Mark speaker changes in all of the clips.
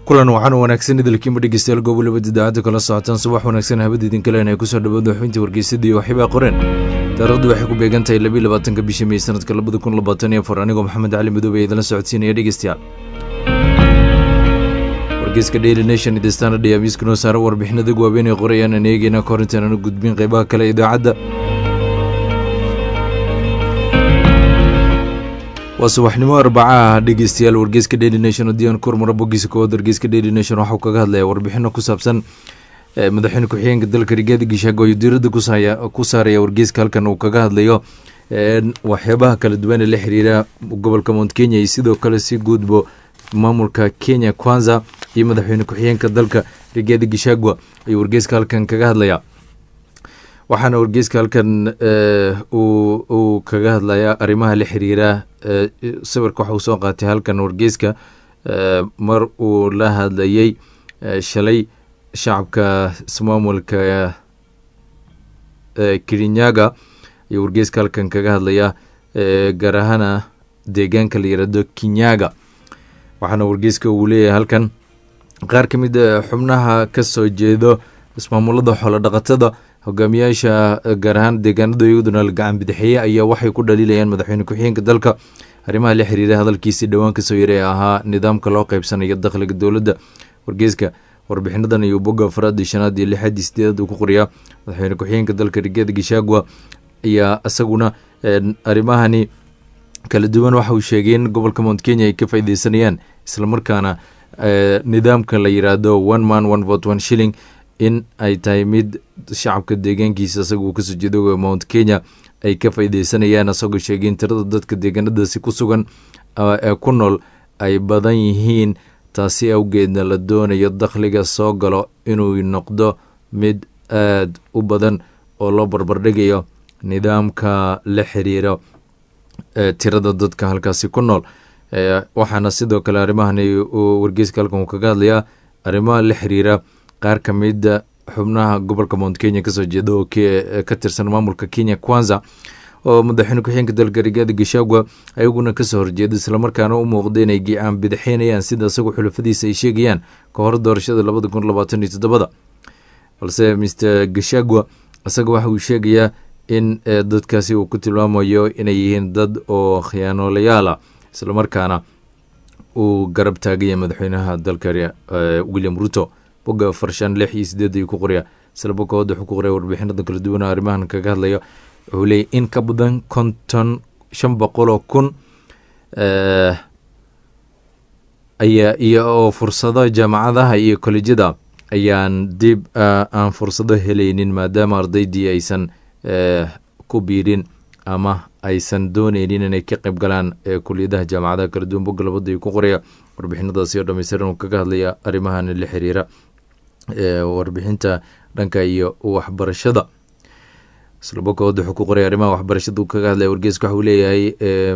Speaker 1: kulan waxaan wanaagsan idilkiima dhegeystayaal goobo labada idaacadda kala socotaan subax wanaagsan habada idinka leen ay kusoo dhawaada xubintii wargeysadii waxibaa qoreen taarikhdu waxay ku beegan tahay labiyi labaatanka bisha mey sanadka labada kun labaatan iyo afar anigoo maxamed cali madoobe ee idinla socodsiinaya dhegeystayaal wargeyska daily nation iyo standard ayaa miiska noo saara warbixinada waaweyn ee qorayaan aan eegeyna kahor intaan aanu gudbin qeybaha kale idaacadda waa subaxnimo arbacaah dhegeystayaal wargeyska daily nation haddii aan kormaro bogiisa koowaad wargeyska daily nation waxauu kaga hadlaya warbixino ku saabsan madaxweyne ku-xigeenka dalka rigaadi gishaago ayuu diirada ku saaraya wargeyska halkan uu kaga hadlayo waxyaabaha kala duwan ee la xiriira gobolka mount kenya iyo sidoo kale si guudbo maamulka kenya kwanza iyo madaxweyne ku-xigeenka dalka rigaadi gishagwa ayuu wargeyska halkan kaga hadlaya waxaana wargeyska halkan uu kaga hadlaya arrimaha la xiriira sawirka waxa uu soo qaatay halkan wargeyska mar uu la hadlayay shalay shacabka ismaamulka kirinyaga ayuu wargeyska halkan kaga hadlaya gaar ahaana deegaanka la yirahdo kinyaga waxaana wargeyska uu leeyahay halkan qaar ka mid a xubnaha ka soo jeedo ismaamulada xoolo dhaqatada hogaamiyaasha gaar ahaan deegaanada iyaduna la gacan bidixeeye ayaa waxay ku dhaliilayaan madaxweyne ku-xigeenka dalka arrimaha la xiriira hadalkiisii dhowaan kasoo yaray ee ahaa nidaamka loo qeybsanayo dakhliga dowladda wargeyska warbixinadan iyo bogga afraadii shanaad iyo lixaadii sideedaad uu ku qoriyaa madaxweyne ku-xigeenka dalka rigeeda gishagwa ayaa isaguna arrimahani kala duwan waxa uu sheegay in gobolka mount kenya ay ka faaideysanayaan islamarkaana nidaamka la yiraahdo one man one vote one shilling in ay tahay mid shacabka deegaankiisa isaga uu kasoo jeedo mount kenya ay ka faaideysanayaan isagoo sheegay in tirada dadka deegaanadaasi ku sugan ee ku nool ay badan yihiin taasi awgeedna la doonayo dakhliga soo galo inuu noqdo mid aada u badan oo loo barbardhigayo nidaamka la xiriira tirada dadka halkaasi ku nool waxaana sidoo kale arrimahani uu wargeyska halkan uu kaga hadlayaa arrimaha la xiriira qaar ka mida xubnaha gobolka mount kenya kasoo jeeda oo ka tirsan maamulka kenya kwanza oo madaxweyne ku-xigeenka dalka rigaada gishagwa ayaguna kasoo horjeeda islamarkaana u muuqda inay gicaan bidixeynayaan sida isagoo xulafadiisa ay sheegayaan ka hor doorashada labada kun labaatan iyo toddobada balse mr gishagwa isaga waxa uu sheegayaa in dadkaasi uu ku tilmaamayo inay yihiin dad oo khiyaanoolayaala islamarkaana uu garab taagaya madaxweynaha dalka william ruto bogga farshan lix iyo sideed ayuu ku qoraya isla bogga wadda wuxuu ku qoraya warbixinada kala duwan arrimahan kaga hadlayo wuxuu leeyay in ka badan konton shan boqoloo kun ayaa iyo oo fursado jaamacadaha iyo kolejyada ayaan dib aan fursado helaynin maadaama ardaydii aysan ku biirin ama aysan dooneynin inay ka qayb galaan kuliyadaha jaamacadaha kala duwan bogga labada ayuu ku qoraya warbixinadaasi oo dhameystiran uu kaga hadlaya arrimahan la xiriira warbixinta dhanka iyo waxbarashada islabokood wuxuu ku qoraya arrimaha waxbarashada uu kaga hadlaya wargeeska waxa uu leeyahay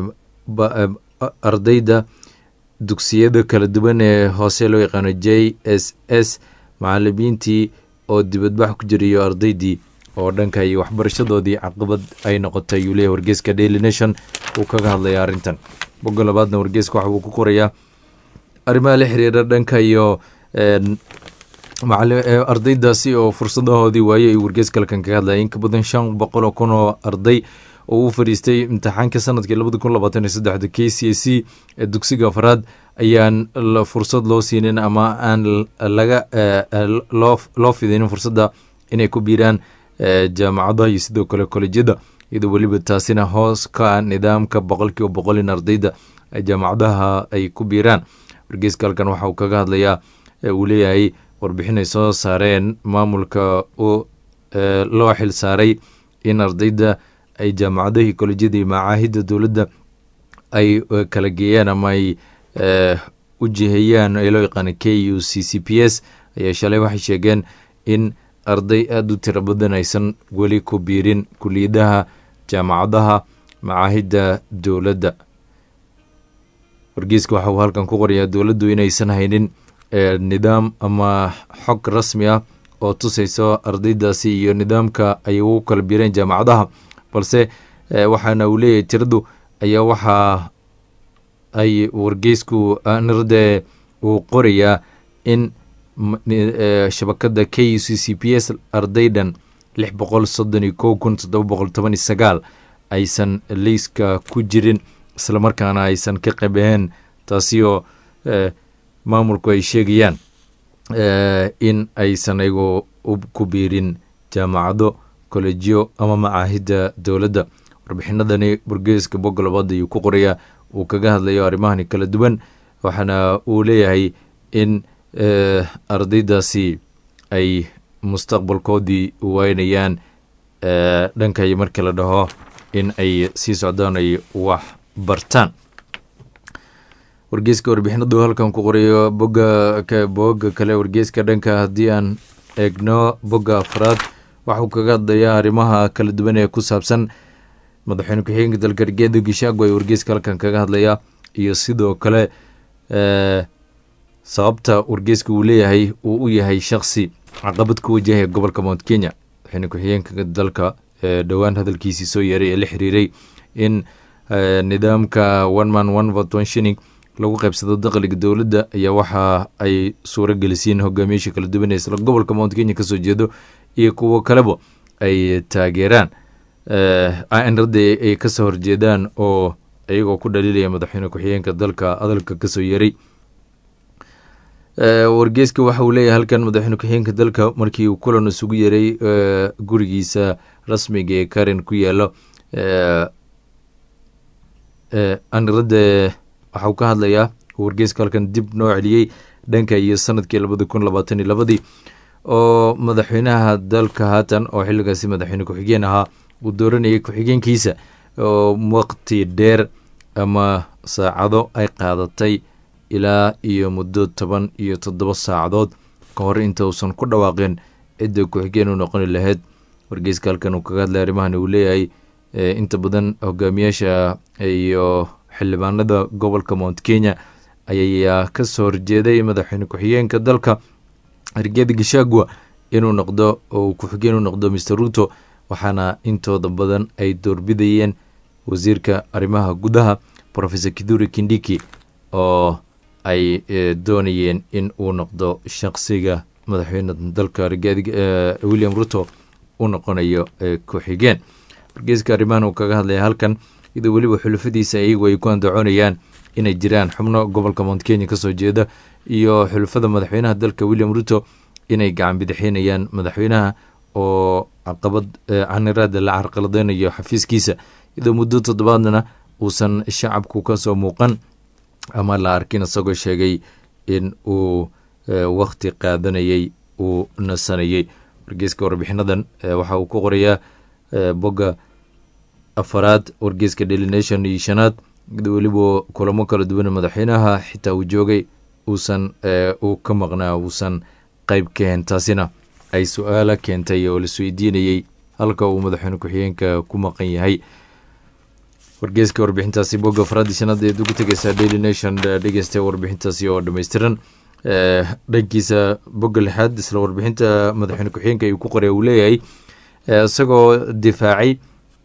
Speaker 1: ardayda dugsiyada kala duwan ee hoose loo yaqaano j s s macalimiintii oo dibadbax ku jirayo ardaydii oo dhanka iyo waxbarashadoodii caqabad ay noqotay ayuu leeyahy wargeeska daily nation uu kaga hadlaya arrintan bogga labaadna wargeeska waxa uu ku qorayaa arrimaha la xiriira dhanka iyo ardaydaasi oo fursadahoodii waaye ayuu wargeeska halkan kaga hadlaya in ka badan shan boqol oo kun oo arday oo u fadhiistay imtixaanka sanadkii labada kun labaatan iyo saddexda k c c ee dugsiga afraad ayaan fursad loo siinin ama aan laga loo fidinin fursadda inay ku biiraan jaamacadaha iyo sidoo kale kolejyada iyadoo weliba taasina hoos ka ah nidaamka boqolkiiba boqol in ardayda jaamacadaha ay ku biiraan wargeyska halkan waxa uu kaga hadlayaa uu leeyahay warbixin ay soo saareen maamulka loo xil saaray in ardayda ay jaamacadahii kolejyada iyo macaahidda dowladda ay kala geeyaan ama ay u jiheeyaan ee loo yaqaana k u c c p s ayaa shalay waxay sheegeen in arday aada u tiro badan aysan weli ku biirin kuliyadaha jaamacadaha macaahidda dowladda wargeyska waxa uu halkan ku qorayaa dowladdu inaysan haynin nidaam ama xog rasmi ah oo tusayso ardaydaasi iyo nidaamka ay ugu kala biireen jaamacadaha balse waxaana uu leeyahay tiradu ayaa waxaa ay wargeysku nirde uu qorayaa in shabakada k u c c p s ardaydan lix boqol soddon iyo kow kun toddoba boqol toban iyo sagaal aysan liiska ku jirin islamarkaana aysan ka qabeen taasi oo maamulku ay sheegayaan in aysan ayagoo ku biirin jaamacado kollejiyo ama macaahidda dowladda warbixinadani wargeeska bogga labaad ayuu ku qorayaa uu kaga hadlayo arrimahani kala duwan waxaana uu leeyahay in ardaydaasi ay mustaqbalkoodii waynayaan dhankayo markii la dhaho in ay sii socdaan ay wax bartaan wargeeska warbixinadu halkan ku qorayo bogga bogga kale wargeeska dhanka haddii aan eegno bogga afraad waxuu kaga hadlayaa arrimaha kala duwan ee ku saabsan madaxweyne ku-xigeenka dalka rigeeda gishaago ee wargeeska halkan kaga hadlayaa iyo sidoo kale sababta wargeeska uu leeyahay uu u yahay shaksi caqabad ku wajahaya gobolka mount kenya madaxweyne ku-xigeenka dalka dhowaan hadalkiisii soo yeeray ee la xiriiray in nidaamka one man one vote one shining lagu qaybsado dakhliga dowladda ayaa waxa ay suuro gelisiin hogaamiyaasha kala duwan ee isla gobolka mount kenya kasoo jeedo iyo kuwo kaleba ay taageeraan inradda ay kasoo horjeedaan oo iyagoo ku dhaliilaya madaxweyne ku-xigeenka dalka hadalka kasoo yeeray wargeeska waxa uu leeyahay halkan madaxweyne ku-xigeenka dalka markii uu kulan isugu yeeray gurigiisa rasmiga ee karen ku yaalo aniradda waxauu ka hadlayaa wargeeska halkan dib noo celiyey dhanka iyo sanadkii labadi kun labaatan iyo labadii oo madaxweynaha dalka haatan oo xilligaasi madaxweyne ku-xigeen ahaa uu dooranayay ku-xigeenkiisa oo waqti dheer ama saacado ay qaadatay ilaa iyo muddo toban iyo toddoba saacadood ka hor inta uusan ku dhawaaqin cidda ku-xigeen u noqoni lahayd wargeyska halkan uu kaga hadlay arrimahan uu leeyahay inta badan hogaamiyaasha iyo xildhibaanada gobolka mount kenya ayaa kasoo horjeeday madaxweyne ku-xigeenka dalka rigeeda gashagua inuu noqdo oo ku-xigeen u noqdo mr ruto waxaana intooda badan ay doorbidayeen wasiirka arrimaha gudaha professor kiduri kindiki oo ay doonayeen in uu noqdo shaqsiga madaxweyne dalka william ruto u noqonayo ku-xigeen wargeeska arrimahan uu kaga hadlaya halkan iyadoo weliba xulufadiisa iyagu ay ku andacoonayaan inay jiraan xubno gobolka mount kenya kasoo jeeda iyo xulufada madaxweynaha dalka william ruto inay gacan bidixinayaan madaxweynaha oo caqabad caniraada la carqaladeynayo xafiiskiisa iyadoo muddo toddobaadna uusan shacabku kasoo muuqan ama la arkin isagoo sheegay in uu wakti qaadanayay uu nasanayay wargeeska warbixinadan waxa uu ku qorayaa bogga afaraad wargeeska daily nation iyo shanaad weliba kulamo kala duwan madaxweynaha xitaa uu joogay uusan uu ka maqnaa uusan qeyb ka hen taasina ay su-aala keentay oo laisweydiinayey halka uu madaxweyne ku-xigeenka ku maqan yahay wargeeska warbixintaasi bogga afraad shanaad eed ugu tegeysaa daily nation dhegeysta warbixintaasi oo dhammaystiran dhankiisa bogga lixaad isla warbixinta madaxweyne ku-xigeenka ayuu ku qoray uu leeyahay isagoo difaacay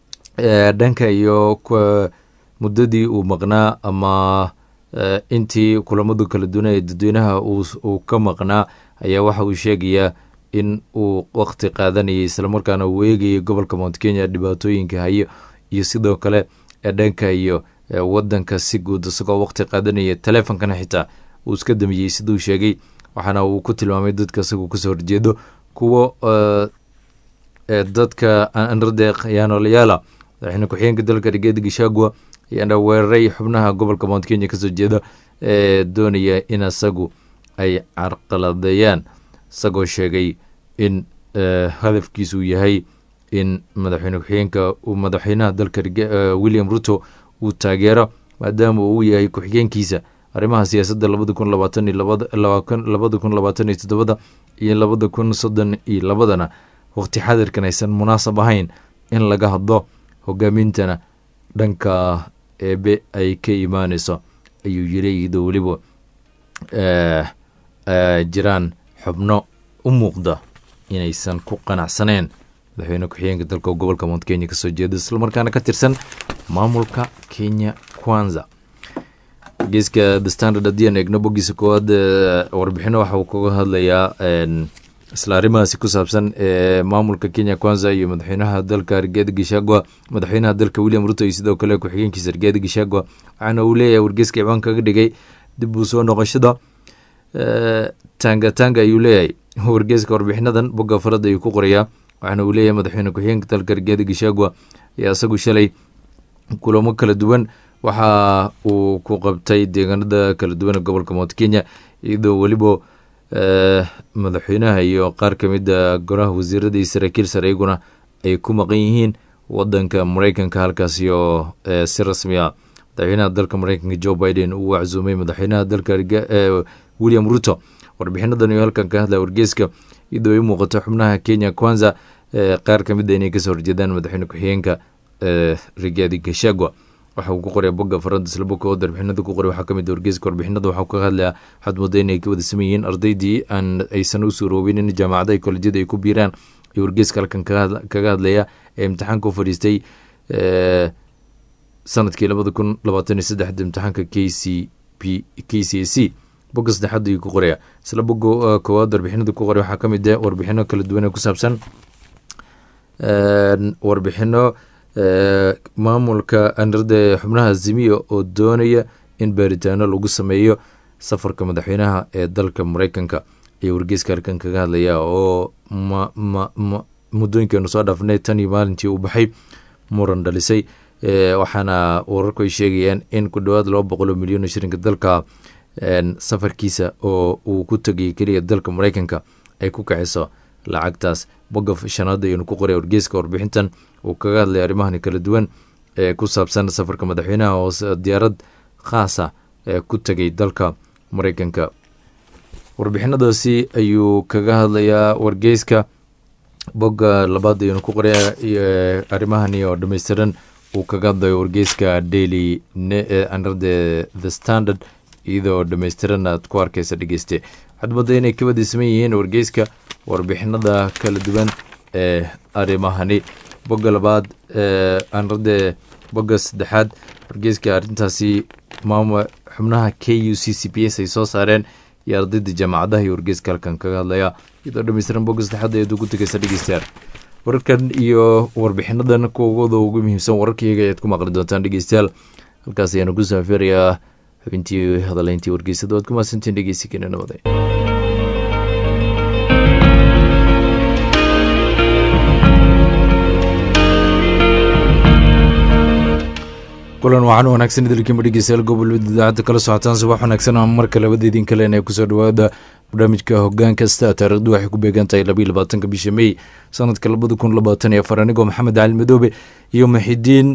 Speaker 1: dhanka iyo muddadii uu maqnaa ama intii kulamadu kala duwana ee dadweynaha uu ka maqnaa ayaa waxa uu sheegayaa in uu waqti qaadanayay islamarkaana uu eegayay gobolka mount kenya dhibaatooyinka hayo iyo sidoo kale dhanka iyo wadanka si guud isagoo waqti qaadanaya taleefonkana xitaa uu iska damiyey siduu sheegay waxaana uu ku tilmaamay dadka isagoo kasoo horjeedo kuwo dadka anrade yaanolayaala madaxweyne ku-xigeenka dalka rigeeda gishagua ayaana weeraray xubnaha gobolka mount kenya kasoo jeeda ee doonaya in isagu ay carqaladeeyaan isagoo sheegay in hadafkiisu yahay in madaxweyne ku-xigeenka uu madaxweynaha dalka william ruto uu taageero maadaama uu yahay ku-xigeenkiisa arrimaha siyaasadda labada kun labaatan iyo labada kun labaatan iyo toddobada iyo labada kun soddon iyo labadana waqti xadirkan aysan munaasab ahayn in laga hadlo hogaamintana dhanka eebe ay ka imaaneyso ayuu yiri iyadoo weliba jiraan xubno u muuqda inaysan ku qanacsaneen madaxweyne ku-xigeenka dalka gobolka mount kenya kasoo jeeda islamarkaana ka tirsan maamulka kenya kwanza wargeyska the standard haddii aan eegno bogiisa koowaad warbixino waxa uu kaga hadlayaa isla arrimahaasi ku saabsan ee maamulka kenya kwanza iyo madaxweynaha dalka rigaadi gishagwa madaxweynaha dalka william ruto iyo sidoo kale ku-xigeenkiisa rigaadi gishagwa waxaana uu leeyahay wargeyska ciwaan kaga dhigay dib uu soo noqoshada tanga tanga ayuu leeyahay wargeyska warbixinadan bogga farada ayuu ku qorayaa waxaana uu leeyahay madaxweyne ku-xigeenka dalka rigaadi gishagwa ayaa isagu shalay kulamo kala duwan waxa uu ku qabtay deegaanada kala duwan ee gobolka mount kenya iyadoo weliba madaxweynaha iyo qaar ka mid a goraha wasiirada iyo saraakiil sare iyaguna ay ku maqan yihiin wadanka mareykanka halkaasi oo si rasmi a madaxweynaha dalka mareykanka joe biden uu waczuumay madaxweynaha dalka william ruto warbixinadan iyo halkan ka hadlaya wargeyska iyadoo ay muuqato xubnaha kenya kwanza qaar ka mid a inay kasoo horjeedaan madaxweyne ku-xigeenka rigaadi gashagwa waxa uu ku qoraya bogga farada islabokood warbixinada ku qoray waxaa kamid wargeyska warbixinada waxau ka hadlaya waxaad mooda inay ka wada saman yihiin ardaydii aan aysan u suuroobin in jaamacadaha kolejyada ay ku biiraan iyo wargeyska halkan kaga hadlaya ee imtixaanka u fadhiistay sanadkii labada kun labaatan iyo saddexda imtixaanka k c p k c a c bogga saddexaad ayuu ku qoraya isla bogga koowaad warbixinada ku qoray waxaa kamid ah warbixino kala duwan ee ku saabsan warbixino maamulka anrada xubnaha zimiya oo doonaya in baaritaano lagu sameeyo safarka madaxweynaha ee dalka mareykanka ayaa wargeyska halkan kaga hadlaya oo muddooyinkeenu soo dhaafnay tan iyo maalintii uu baxay muran dhalisay waxaana wararku ay sheegayaan in ku dhowaad laba boqoloo milyan oo shirinka dalka safarkiisa oo uu ku tegayay keliya dalka mareykanka ay ku kaciso lacagtaas bogga shanaad ayanu ku qoray wargeyska warbixintan uu kaga hadlay arrimahani kala duwan ee ku saabsan safarka madaxweynaha oo diyaarad khaasa ee ku tegay dalka mareykanka warbixinadaasi ayuu kaga hadlayaa wargeyska bogga labaad ayanu ku qoraya arrimahani oo dhammaystiran uu kaga hadlayo wargeyska daily anrade the standard iyadoo dhammaystiran aad ku arkaysa dhegeyste waxaad mooda inay ka wadaysaman yihiin wargeyska warbixinada kala duwan ee arrimahani bogga labaad anrade bogga saddexaad wargeyska arrintaasi maam xubnaha k u c c p s ay soo saareen iyo ardayda jaamacadaha iyo wargeyska halkan kaga hadlaya iyadoo dhammaystiran bogga saddexaad ayaad ugu tegeysa dhegeystayaal wararkan iyo warbixinadan kuwooda ugu muhiimsan wararkaiyaga ayaad ku maqli doontaan dhegeystayaal halkaas ayaanu ku saafeerayaa xubintii hadaleyntii wargeysada waad ku mahadsantiin dhegeysi keena nabaday kulan wacan wanaagsan idilkiima dhegeystayaal gobol idaacadda kala socotaan subax wanaagsan ama marka labada idin kalen ee kusoo dhawaada barnaamijka hogaan kasta taarikhdu waxay ku beegan tahay labayo labaatanka bisha mey sanadka labada kun labaatan iyo afar anigoo maxamed cali madoobe iyo maxidiin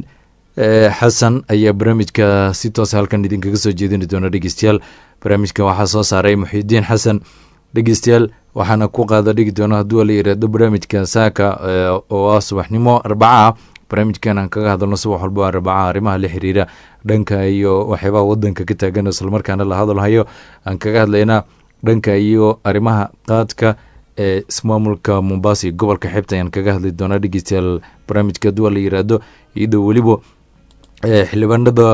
Speaker 1: xasan ayaa barnaamijka si toosa halkan idinkaga soo jeedini doona dhegeystayaal barnaamijka waxaa soo saaray muxidiin xasan dhegeystayaal waxaana ku qaada dhigi doona hadduu la yiraahdo barnaamijka saaka oo ah subaxnimo arbaca ah barnaamijkan aan kaga hadalno subax walba arbaca arrimaha la xiriira dhanka iyo waxyaabaha wadanka ka taagan islamarkaana la hadalhayo aan kaga hadlaynaa dhanka iyo arrimaha qaadka ee ismaamulka mombasa iyo gobolka xeebta ayaan kaga hadli doonaa dhegeystayaal barnaamijka hadduu la yiraahdo iyadoo weliba xildhibaanada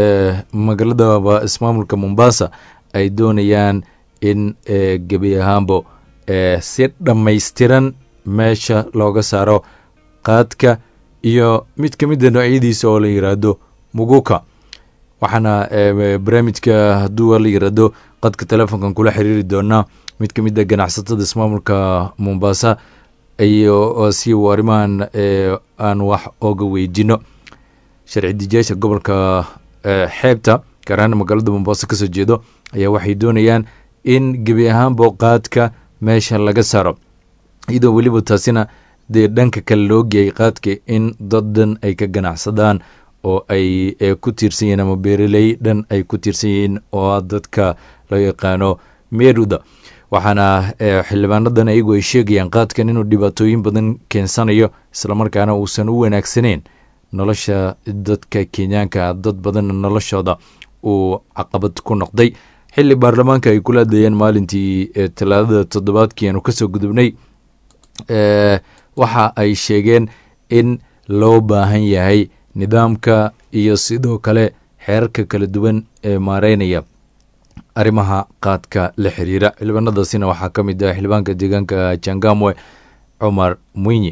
Speaker 1: magaalada ismaamulka mombasa ay doonayaan in gebi ahaanbo si dhammaystiran meesha looga saaro qaadka iyo mid ka mida noocyadiisa oo la yiraahdo muguka waxaana barnaamijka hadduu la yiraahdo qadka telefoonkan kula xiriiri doonaa mid ka mid a ganacsatada ismaamulka mombasa iyo si uu arrimahan aan wax oga weydino sharci dijiyaasha gobolka xeebta gaar ahaan magaalada mombasa kasoo jeedo ayaa waxay doonayaan in gebi ahaanbo qaadka meesha laga saaro iyadoo weliba taasina dee dhanka kale loo geeyay qaadka in dad dhan ay ka ganacsadaan oo ay ku tiirsan yihiin ama beeraley dhan ay ku tiirsan yihiin oo dadka loo yaqaano meruda waxaana xildhibaanadan ayagu ay sheegayaan qaadkan inuu dhibaatooyin badan keensanayo islamarkaana uusan u wanaagsaneyn nolosha dadka kenyaanka dad badanna noloshooda uu caqabad ku noqday xili baarlamaanka ay kula hadlayeen maalintii talaadada toddobaadkii aanu kasoo gudubnay waxa ay sheegeen in loo baahan yahay nidaamka iyo sidoo kale xeerarka kala duwan ee maareynaya arrimaha qaadka la xiriira xildhibaanadaasina waxaa ka mid ah xildhibaanka deegaanka jangamwe cumar mwinyi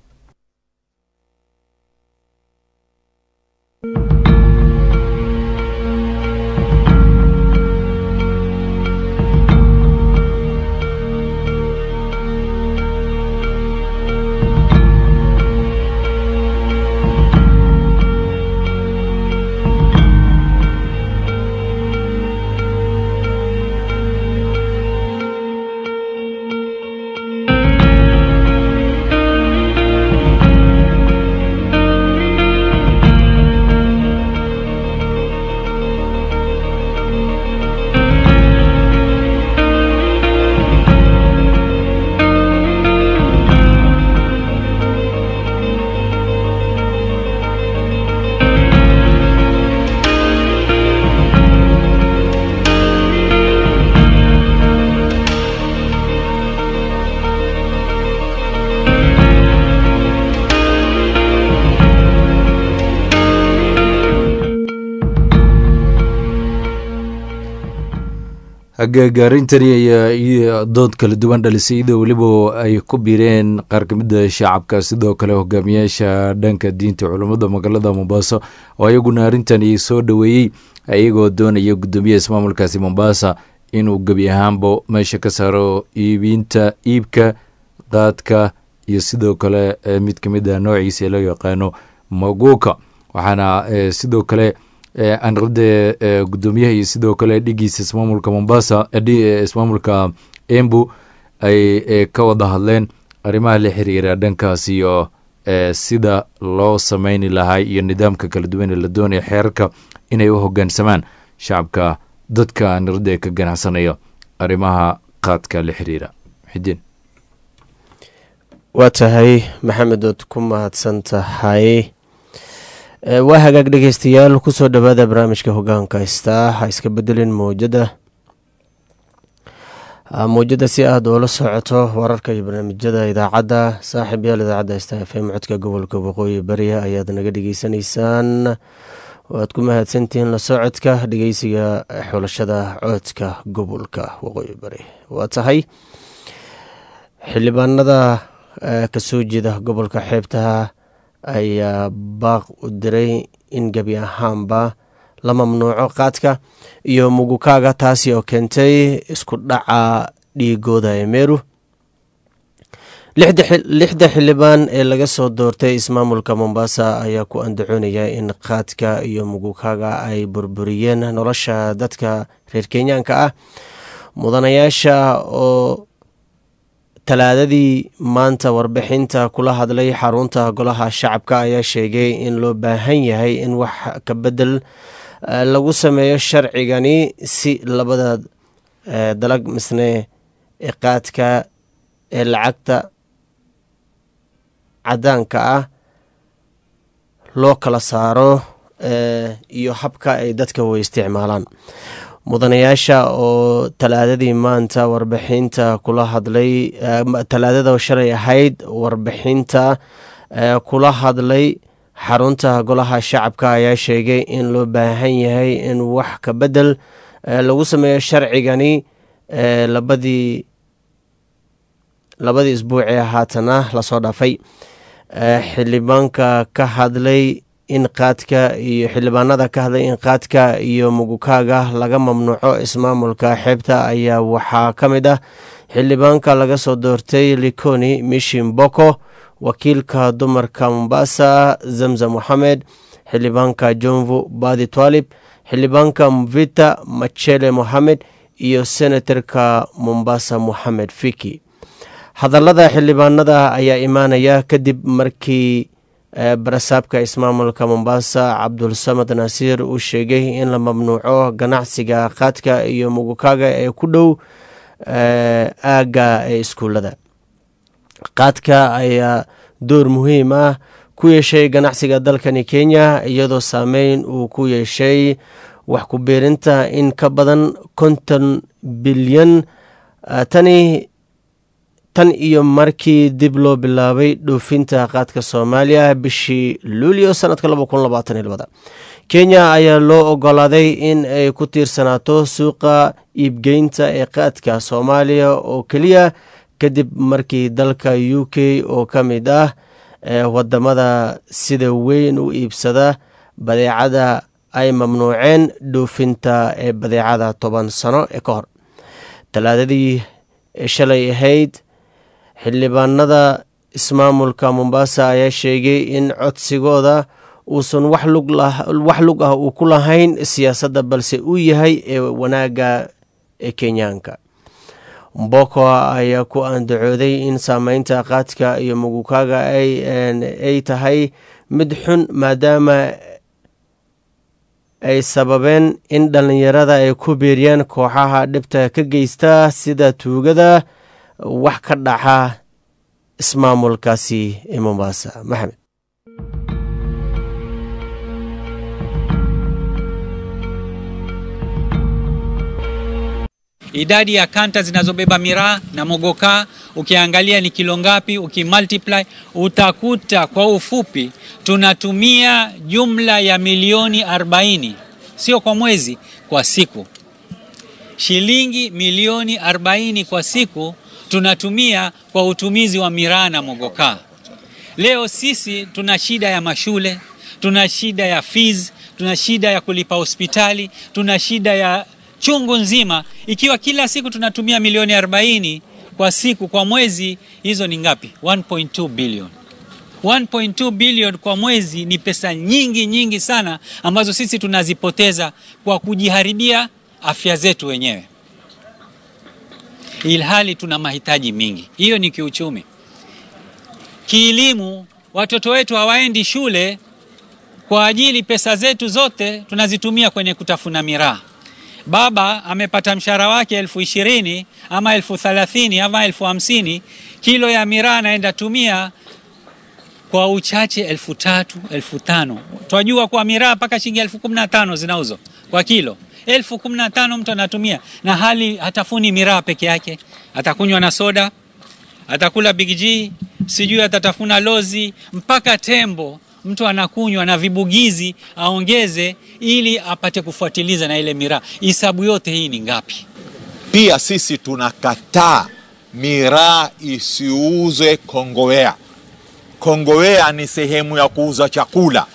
Speaker 1: hagaagaarintani ayaa dood kala duwan dhalisay iyadoo weliba ay ku biireen qaar ka mida shacabka sidoo kale hogaamiyaasha dhanka diinta culummada magaalada mombasa oo ayaguna arrintani soo dhoweeyey iyagoo doonaya guddoomiyaha ismaamulkaasi mombasa inuu gebi ahaanba meesha ka saaro iibinta iibka qaadka iyo sidoo kale mid ka mid a noociisa loo yaqaano maguuka waxaana sidoo kale anrade guddoomiyaha iyo sidoo kale dhigiisa ismaamulka mombasa ismaamulka embu ay ka wada hadleen arrimaha la xiriira dhankaas iyo sida loo sameyni lahaa iyo nidaamka kala duwan ee la doonaya xeerarka inay u hogaansamaan shacabka dadka anrade ka ganacsanaya arrimaha qaadka la xiriira xidin
Speaker 2: waa tahay maxamed ood ku mahadsan tahay waa hagaag dhegeystayaal kusoo dhowaada barnaamijka hogaanka haystaa ha iska bedelin mowjada mowjada si aada oola socoto wararka iyo barnaamijyada idaacadda saaxiib yaal idaacadda haysta f m codka gobolka waqooyi bariya ayaad naga dhegeysanaysaan waad ku mahadsantihiin la socodka dhegeysiga xulashada codka gobolka waqooyi bari waa tahay xildhibaanada kasoo jeeda gobolka xeebtaha ayaa baaq u diray in gebi ahaanba la mamnuuco qaadka iyo mugukaaga taasi oo keentay isku dhaca dhiigooda ee meeru lixda xildhibaan ee laga soo doortay ismaamulka mombasa ayaa ku andacoonaya in qaadka iyo mugukaaga ay burburiyeen nolosha dadka reer kenyaanka ah mudanayaasha oo talaadadii maanta warbixinta kula hadlay xarunta golaha shacabka ayaa sheegay in loo baahan yahay in wax ka bedel lagu sameeyo sharcigani si labada dalag misne ee qaadka ee lacagta cadaanka ah loo kala saaro iyo habka ay dadka way isticmaalaan mudanayaasha oo talaadadii maanta warbixinta kula hadlay talaadada shalay ahayd warbixinta kula hadlay xarunta golaha shacabka ayaa sheegay in loo baahan yahay in wax ka bedel lagu sameeyo sharcigani labadii labadii isbuucee haatana lasoo dhaafay xildhibaanka ka hadlay in qaadka iyo xildhibaanada ka hadlay in qaadka iyo mugukaaga laga mamnuuco ismaamulka xeebta ayaa waxaa ka mid ah xildhibaanka laga soo doortay likoni mishin boko wakiilka dumarka mombasa zamzam moxamed xildhibaanka jonvu badi twalib xildhibaanka mvita machele moxamed iyo senatarka mombasa moxamed fiki hadallada xildhibaanada ayaa imaanaya kadib markii barasaabka ismaamulka mombasa cabdulsamad naasiir uu sheegay in la mamnuuco ganacsiga qaadka iyo mugukaaga ee ku dhow aagga ee iskuullada qaadka ayaa door muhiim ah ku yeeshay ganacsiga dalkani kenya iyadoo saameyn uu ku yeeshay wax ku biirinta in ka badan konton bilyan tani tan iyo markii dib loo bilaabay dhoofinta qaadka soomaaliya bishii luulyo sanadka kenya ayaa loo ogolaaday in ay ku tiirsanaato suuqa iibgeynta ee qaadka soomaaliya oo keliya kadib markii dalka u k oo ka mid ah wadamada sida weyn u iibsada badeecada ay mamnuuceen dhoofinta ee badeecada toban sano ee ka hor talaadadii shalay ahayd xildhibaanada ismaamulka mombasa ayaa sheegay in codsigooda uusan wax lug ah uu ku lahayn siyaasadda balse uu yahay ee wanaagga ee kenyaanka mboko ayaa ku andacooday in saameynta qaadka iyo mugukaaga ay tahay mid xun maadaama ay sababeen in dhallinyarada ay ku biiriyaan kooxaha dhibta ka geysta sida tuugada wax ka dhaca ismaamulkaasi ee mombasa maxamed
Speaker 3: idadi ya kanta zinazobeba miraa na mogokaa ukiangalia ni kilo ngapi, ukimultiply utakuta kwa ufupi tunatumia jumla ya milioni 40, sio kwa mwezi, kwa siku. Shilingi milioni 40 kwa siku tunatumia kwa utumizi wa miraa na mogokaa. Leo sisi tuna shida ya mashule, tuna shida ya fees, tuna shida ya kulipa hospitali, tuna shida ya chungu nzima. Ikiwa kila siku tunatumia milioni 40 kwa siku, kwa mwezi, hizo ni ngapi? 1.2 billion. 1.2 billion kwa mwezi ni pesa nyingi nyingi sana ambazo sisi tunazipoteza kwa kujiharibia afya zetu wenyewe, ilhali tuna mahitaji mingi. Hiyo ni kiuchumi. Kielimu, watoto wetu hawaendi shule kwa ajili pesa zetu zote tunazitumia kwenye kutafuna miraa. Baba amepata mshahara wake elfu ishirini ama elfu thalathini ama elfu hamsini kilo ya miraa anaenda tumia kwa uchache elfu tatu elfu tano Twajua kwa miraa mpaka shilingi elfu kumi na tano zinauzwa kwa kilo. Elfu kumi na tano mtu anatumia, na hali hatafuni miraa peke yake, atakunywa na soda, atakula Big G, sijui atatafuna lozi, mpaka tembo mtu anakunywa na vibugizi aongeze, ili apate kufuatiliza na ile miraa. Hisabu yote hii ni ngapi?
Speaker 4: Pia sisi tunakataa miraa isiuzwe Kongowea. Kongowea ni sehemu ya kuuza chakula.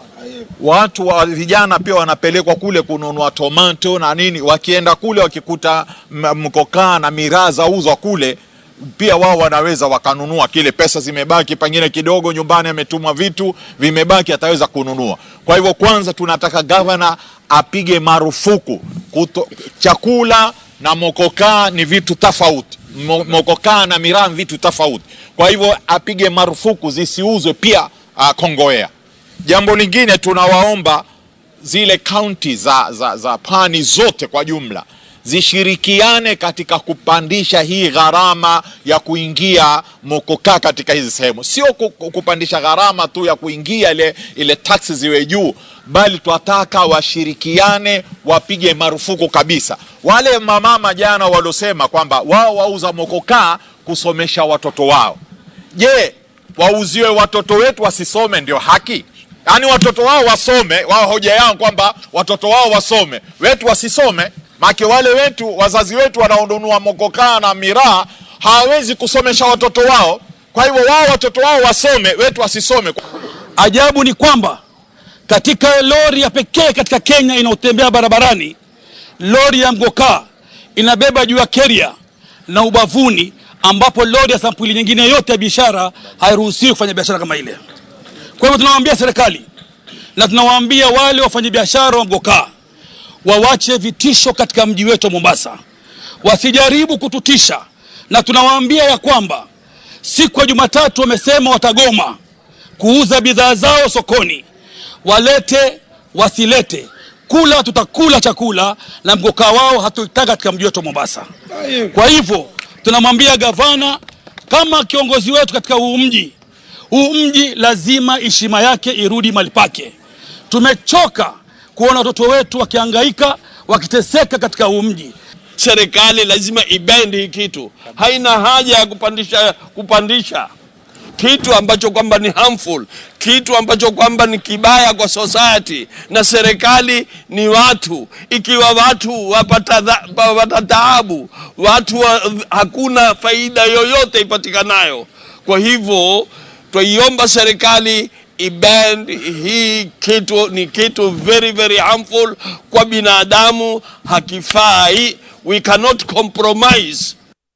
Speaker 4: Watu wa vijana pia wanapelekwa kule kununua tomato na nini, wakienda kule wakikuta mkokaa na miraa zauzwa kule pia wao wanaweza wakanunua kile, pesa zimebaki pengine kidogo nyumbani, ametumwa vitu vimebaki, ataweza kununua. Kwa hivyo, kwanza tunataka gavana apige marufuku kuto, chakula na mokokaa ni vitu tofauti. Mokokaa na miraa ni vitu tofauti. Kwa hivyo apige marufuku zisiuzwe pia uh, Kongowea. Jambo lingine tunawaomba zile kaunti za, za, za pwani zote kwa jumla zishirikiane katika kupandisha hii gharama ya kuingia mokokaa katika hizi sehemu, sio kupandisha gharama tu ya kuingia ile, ile taksi ziwe juu, bali twataka washirikiane, wapige marufuku kabisa. Wale mamama jana waliosema kwamba wao wauza mokokaa kusomesha watoto wao, je, wauziwe watoto wetu wasisome ndio haki? Yaani watoto wao wasome, wao hoja yao kwamba watoto wao wasome, wetu wasisome make wale wetu wazazi wetu wanaonunua mokokaa na miraa hawawezi kusomesha watoto wao. Kwa hivyo wao watoto wao wasome, wetu wasisome.
Speaker 5: Ajabu ni kwamba katika lori ya pekee katika Kenya inayotembea barabarani, lori ya mgokaa inabeba juu ya keria na ubavuni, ambapo lori ya sampuli nyingine yote ya biashara hairuhusiwi kufanya biashara kama ile. Kwa hivyo tunawaambia serikali na tunawaambia wale wafanyabiashara wa mgokaa wawache vitisho katika mji wetu wa Mombasa, wasijaribu kututisha, na tunawaambia ya kwamba siku ya Jumatatu wamesema watagoma kuuza bidhaa zao sokoni, walete wasilete, kula tutakula chakula na mgokaa wao hatuitaka katika mji wetu wa Mombasa. Kwa hivyo tunamwambia gavana kama kiongozi wetu katika huu mji, huu mji lazima heshima yake irudi mahali pake. Tumechoka kuona watoto wetu wakihangaika wakiteseka katika huu mji.
Speaker 6: Serikali lazima ibendi hii kitu, haina haja ya kupandisha kupandisha kitu ambacho kwamba ni harmful. kitu ambacho kwamba ni kibaya kwa society, na serikali ni watu. Ikiwa watu wapata dha- wapata taabu, watu wa, hakuna faida yoyote ipatikanayo. Kwa hivyo twaiomba serikali iband hii kitu, ni kitu very very harmful kwa binadamu, hakifai. We cannot compromise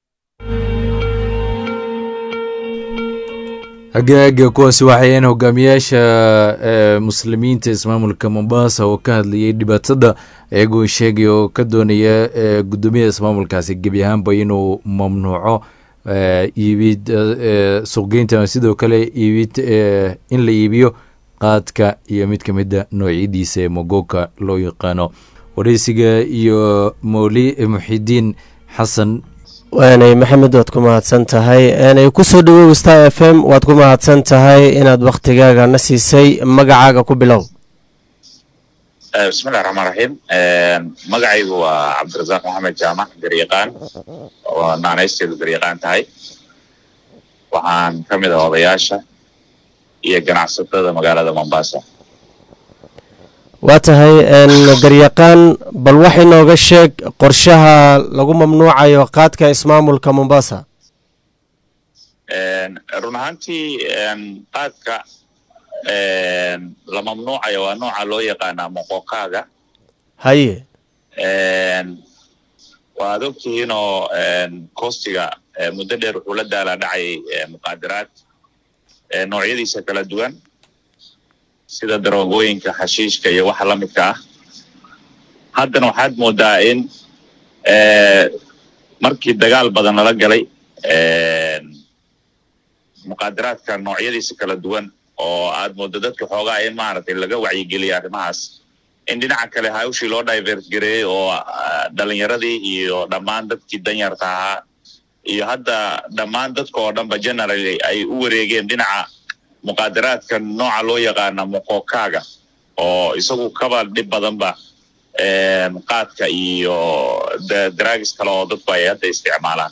Speaker 1: hagaaga kuwaasi waxayeen hogaamiyaasha ee muslimiinta ismaamulka mombasa oo ka hadlayay dhibaatada iyagoo sheegay oo ka doonaya ee gudoomiyaha ismaamulkaasi gebi ahaanba inuu mamnuuco ee iibid ee suuqgeynta ama sidoo kale iibid ee in la iibiyo qaadka iyo mid ka mida noocyadiisa ee mogoka loo yaqaano wareysiga iyo mowli muxidiin xasan
Speaker 2: waanay maxamed waad ku mahadsan tahay aanay kusoo dhawow star f m waad ku mahadsan tahay inaad wakhtigaaga na siisay magacaaga ku bilow
Speaker 7: bismillahi raxmaan raxiim magacaygu waa cabdirasaaq maxamed jaamac garyaqaan oo naanaysteedu garyaqaan tahay waxaan ka mid ah odayaasha iyo ganacsatada magaalada mombasa
Speaker 2: waa tahay garyaqaan bal wax inooga sheeg qorshaha lagu mamnuucayo qaadka ismaamulka mombasa
Speaker 7: run ahaantii qaadka la mamnuucayo waa nooca loo yaqaanaa moqokaaga
Speaker 2: haye
Speaker 7: waad ogtihiinoo kostiga muddo dheer wuxuu la daalaa dhacay muqaadaraad noocyadiisa kala duwan sida daroogooyinka xashiishka iyo waxa la midka ah haddana waxaad moodaa in markii dagaal badan lala galay muqaadaraadka noocyadiisa kala duwan oo aad mooddo dadka xoogaa in maaragtay laga wacyigeliya arrimahaas in dhinaca kale hawshii loo divert gareeyey oo dhalinyaradii iyo dhammaan dadkii danyarta ahaa iyo hadda dhammaan dadka oo dhanba generally ay u wareegeen dhinaca muqaadaraadka nooca loo yaqaana moqokaaga oo isagu kaba dhib badanba qaadka iyo daraagis kale oo dadku ay hadda isticmaalaan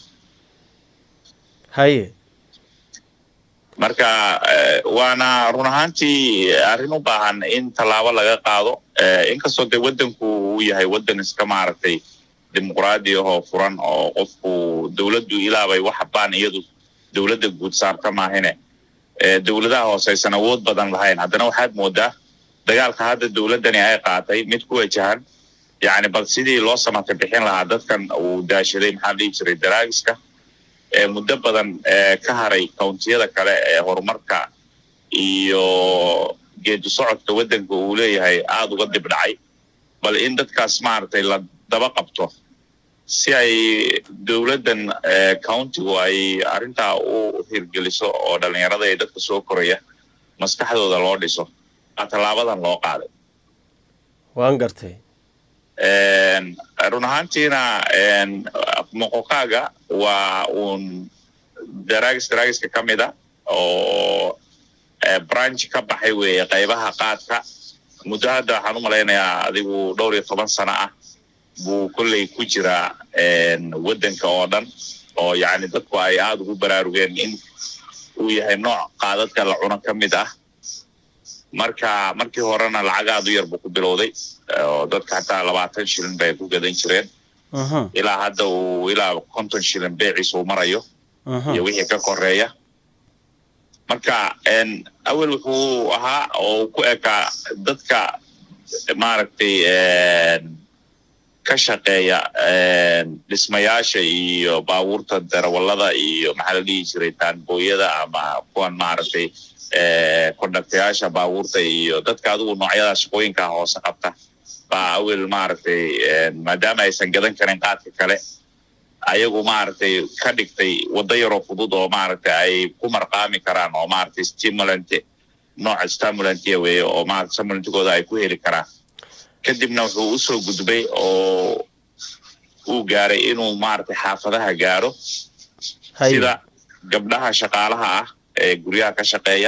Speaker 2: haye
Speaker 7: marka waana run ahaantii arrin u baahan in tallaabo laga qaado inkastoo dee waddanku uu yahay waddan iska maaragtay dimuqraadi ahoo furan oo qofku dowladdu ilaabay waxa baan iyadu dowladda guud saarta maahine dowladaha hoose aysan awood badan lahayn haddana waxaad moodaa dagaalka hadda dowladdani ay qaatay mid ku wajahan yacni bal sidii loo samata bixin lahaa dadkan uu daashaday maxaa dhihi jiray daraagiska muddo badan ka haray countiyada kale ee horumarka iyo geedi socodka waddanka uu leeyahay aada uga dib dhacay bal in dadkaas maaragtay la daba qabto si ay dowladdan countigu ay arrintaa u hirgeliso oo dhallinyarada ee dadka soo koraya maskaxdooda loo dhiso aa tallaabadan loo qaaday
Speaker 2: waan gartay
Speaker 7: run ahaantiina moqokaaga waa uun daraagis daraagiska ka mid a oo branch ka baxay weeye qaybaha qaadka muddo hadda waxaan u malaynayaa adigu dhowr iyo toban sano ah buu kolley ku jiraa waddanka oo dhan oo yacni dadku ay aada ugu baraarugeen in uu yahay nooc qaadadka la cuno ka mid ah marka markii horena lacag aada u yar buu ku bilowday oo dadka hataa labaatan shilin bay ku gadan jireen ilaa hadda uu ilaa konton shilin beeciisa uu marayo iyo wixii ka koreeya marka awel wuxuu ahaa oo ku ekaa dadka maaragtay ka shaqeeya dhismayaasha iyo baabuurta darawallada iyo maxaa la dhihi jiray taanbooyada ama kuwan maaragtay kondaktayaasha baabuurta iyo dadka adigu noocyada shaqooyinka hoose qabta baa awel maaragtay maadaama aysan gadan karin qaadka kale ayagu maaragtay ka dhigtay waddo yaroo fudud oo maaragtay ay ku marqaami karaan oo maaragtay stimulant nooca stimulantia weeye oo maaragtay stimulantigooda ay ku heli karaan kadibna wuxuu usoo gudbay oo uu gaaray inuu maaragtay xaafadaha gaaro sida gabdhaha shaqaalaha ah ee guryaha ka shaqeeya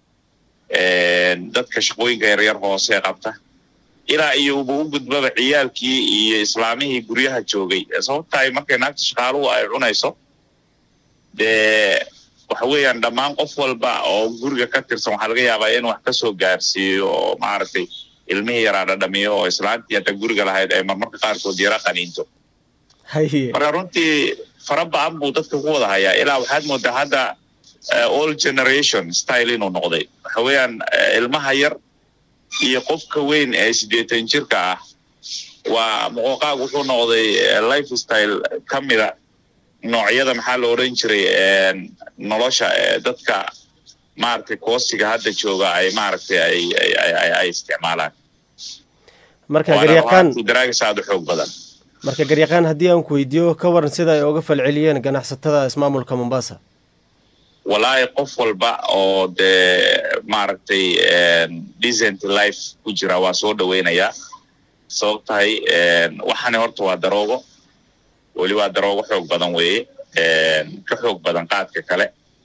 Speaker 7: dadka shaqooyinka yaryar hoose qabta ilaa iyo uba u gudbaba ciyaalkii iyo islaamihii guryaha joogay sababtahay markay naagta shaqaaluhu ay cunayso dee waxa weeyaan dhammaan qof walba oo guriga ka tirsan waxaa laga yaabaa in wax kasoo gaarsiiyo oo maaragtay ilmihii yaraa dhadhamiyo oo islaantii hadda guriga lahayd ay marmarka qaarkood yara qaniinto
Speaker 2: haye
Speaker 7: marka runtii fara badan buu dadka ku wada hayaa ilaa waxaad moodaa hadda eh, all generation style inuu noqday waxa weeyaan eh, ilmaha yar iyo qofka weyn ee siddeetan jirka ah waa muqooqaag wuxuu noqday eh, life style ka mida noocyada maxaa la odhan jiray eh, nolosha ee dadka maaragtay koosiga hadda jooga ay maaragtay ay ay ay ay- ay isticmaalaan
Speaker 2: marka
Speaker 7: waana
Speaker 2: garyaqaan
Speaker 7: runtii daraagis aada u xoog badan
Speaker 2: marka garyaqaan haddii aan ku weydiiyo ka waran sida ay uga falceliyeen ganacsatada ismaamulka mombasa
Speaker 7: walaahi qof walba oo dee maaragtay decent life ku jira waa soo dhaweynayaa sabab tahay waxani horta waa daroogo weli waa daroogo xoog badan weeye ka xoog badan qaadka kale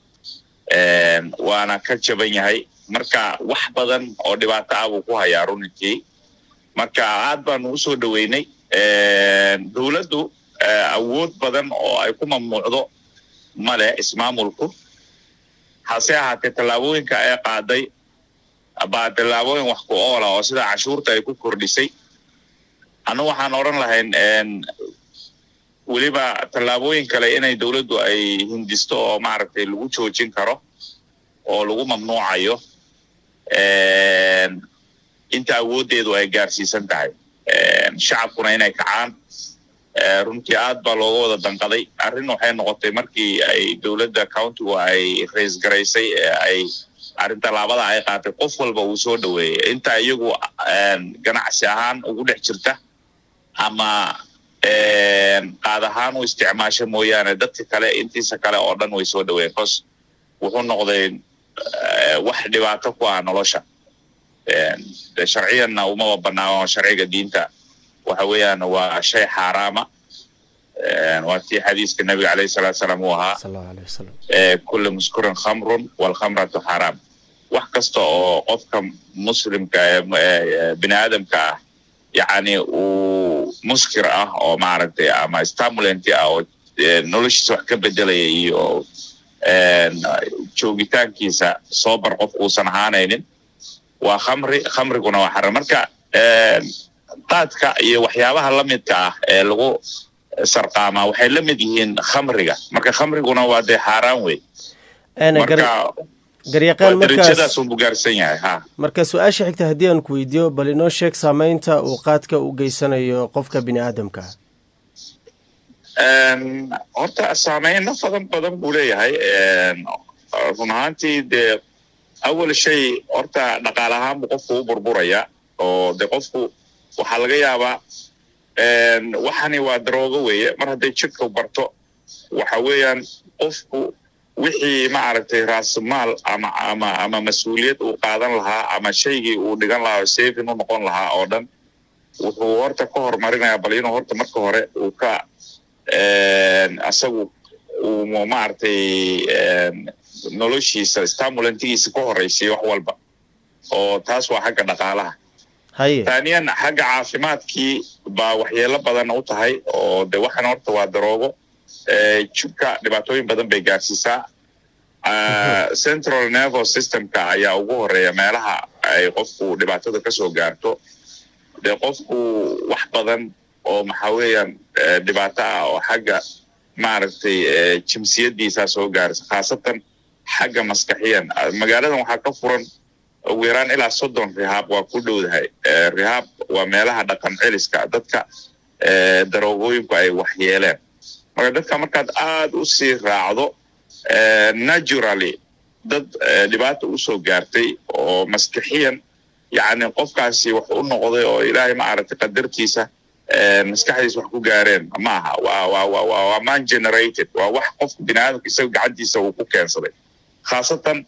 Speaker 7: waana ka jaban yahay marka wax badan oo dhibaato ah buu ku hayaa runtii marka aad baanu usoo dhaweynay dowladdu awood badan oo ay ku mamnuucdo male ismaamulku hase ahaatee tallaabooyinka ay qaaday baa tallaabooyin wax ku oola oo sida cashuurta ay ku kordhisay anu waxaan odhan lahayn weliba tallaabooyin kale inay dowladdu ay hindisto oo maaragtay lagu joojin karo oo lagu mamnuucayo inta awooddeedu ay gaarsiisan tahay shacabkuna inay kacaan runtii aad baa looga wada danqaday arrin waxay noqotay markii ay dowladda countigu ay rays garaysay ee ay arrin tallaabada ay qaatay qof walba uu soo dhaweeyey inta iyagu ganacsi ahaan ugu dhex jirta ama qaad ahaan u isticmaasha mooyaane dadka kale intiisa kale oo dhan way soo dhaweeyeen cos wuxuu noqday wax dhibaato ku ah nolosha sharciyanna umaba banaano sharciga diinta waxa weeyaan waa shay xaaraama waa tii xadiiska nabiga alayhi salatu salaam uu ahaa
Speaker 2: sal allahu aleyh wasalam
Speaker 7: kulli muskurin khamrun walkhamratu xaraam wax kasta oo qofka muslimka ee bini aadamka ah yacni uu muskir ah oo maaragtay ama stimulant ah oo noloshiisa wax ka bedelaya iyo joogitaankiisa soobar qofku uusan ahaanaynin waa khamri khamriguna waa xaram marka qaadka iyo waxyaabaha la midka ah ee lagu sarqaamaa waxay la mid yihiin khamriga marka khamriguna waa dee xaaraan wey marka
Speaker 2: garyaqaan
Speaker 7: waa
Speaker 2: markaas
Speaker 7: darajadaas unbu gaarsan yahay ha
Speaker 2: marka su-aasha xigta haddii aan ku weydiiyo bal inoo sheeg saameynta uu qaadka u geysanayo qofka bini aadamka
Speaker 7: horta saameyno badan badan buu leeyahay run ahaantii dee awal shay horta dhaqaal ahaan buu qofku u burburaya oo de qofku waxaa laga yaabaa waxani waa daroogo weeye mar hadday jidhka barto waxa weeyaan qofku wixii maaragtay raasmaal ama ama ama mas-uuliyad uu qaadan lahaa ama shaygii uu dhigan lahaa oo saving u noqon lahaa oo dhan wuxuu horta ka horumarinayaa bal inuu horta marka hore uu ka asagu uu maaragtay noloshiisa stimulantigiisa ka horeysiyo wax walba oo taas waa xagga dhaqaalaha
Speaker 2: haye
Speaker 7: taaniyan xagga caafimaadkii baa waxyeelo badan u tahay oo de waxan horta waa daroogo jibka dhibaatooyin badan bay gaarsiisaa central nervous systemka ayaa ugu horeeya meelaha ay qofku dhibaatada kasoo gaarto dee qofku wax badan oo maxaa weeyaan dhibaato ah oo xagga maaragtay jimsiyadiisaa soo gaarisa khaasatan xagga maskaxiyan magaaladan waxaa ka furan ugu yaraan ilaa soddon rihaab waa ku dhowdahay rihaab waa meelaha dhaqan celiska dadka daroogooyinku ay waxyeeleen marka dadka markaad aad u sii raacdo naturally dad dhibaata usoo gaartay oo maskixiyan yacni qofkaasi wax u noqday oo ilaahay maaragtay qadartiisa maskaxdiisa wax ku gaareen ma aha waa waa waa waa waa man generated waa wax qofka bini aadamka isaga gacantiisa uu ku keensaday khaasatan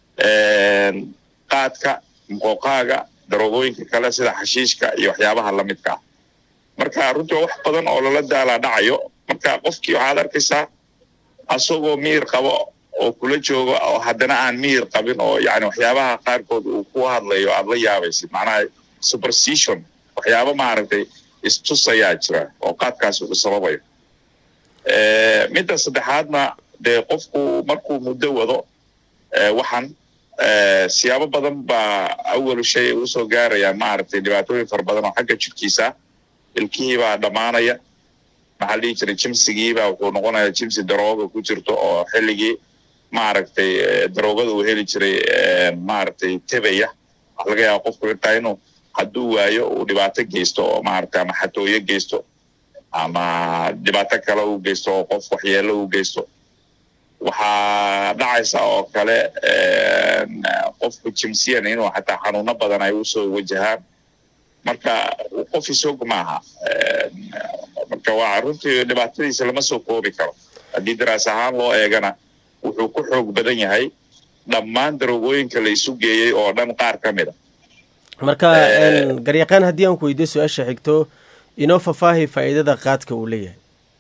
Speaker 7: qaadka muqooqaaga daroogooyinka kale sida xashiishka iyo waxyaabaha lamidka ah marka runtii waa wax badan oo lala daalaa dhacayo marka qofkii waxaad arkaysaa asagoo miyir qabo oo kula jooga oo haddana aan miyir qabin oo yani waxyaabaha qaarkood uu ku hadlayo aad la yaabaysid macnaha superstition waxyaaba maaragtay istusayaa jira oo qaadkaasi uu sababayo midda saddexaadna dee qofku markuu muddo wado waxaan siyaabo badan baa awalu shay usoo gaarayaan maaragtay dhibaatooyin fara badan oo xagga jirkiisa ilkihii baa dhammaanaya maxaa dhihi jiray jimsigiibaa wuxuu noqonayaa jimsi darooga ku jirto oo xilligii maaragtay daroogada uu heli jiray maaragtay tebaya waxa laga yaaba qofku intaa inuu hadduu waayo uu dhibaato geysto oo maaragtay ama xatooyo geysto ama dhibaato kale uu geysto oo qof waxyeelo uu geysto waxaa dhacaysa oo kale qofku jimsiyan inuu xataa xanuuno badan ay usoo wajahaan marka qof isog maaha marka waa runtii dhibaatadiisa lama soo koobi karo haddii daraas ahaan loo eegana wuxuu ku xoog badan yahay dhammaan daroogooyinka la isu geeyey oo dhan qaar ka mid a
Speaker 2: marka garyaqaan haddii aan ku weydiyo su-aasha xigto inoo fafaahi faa'iidada qaadka uu leeyahay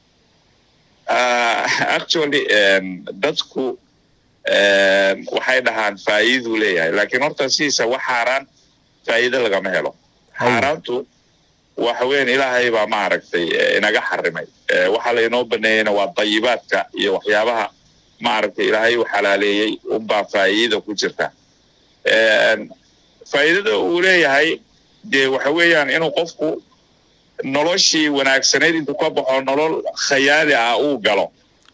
Speaker 7: actually dadku waxay dhahaan faa'iiduu leeyahay laakiin horta sidiisa wax xaaraan faa'iido lagama helo xaaraantu waxa weyan ilaahay baa maaragtay inaga xarimay waxaa laynoo baneeyeyna waa dayibaadka iyo waxyaabaha maaragtay ilaahay u xalaaleeyey unbaa faa'iida ku jirta faa'iidada uu leeyahay dee waxa weeyaan inuu qofku noloshii wanaagsanayd intuu ka baxo nolol khayaali ah uu galo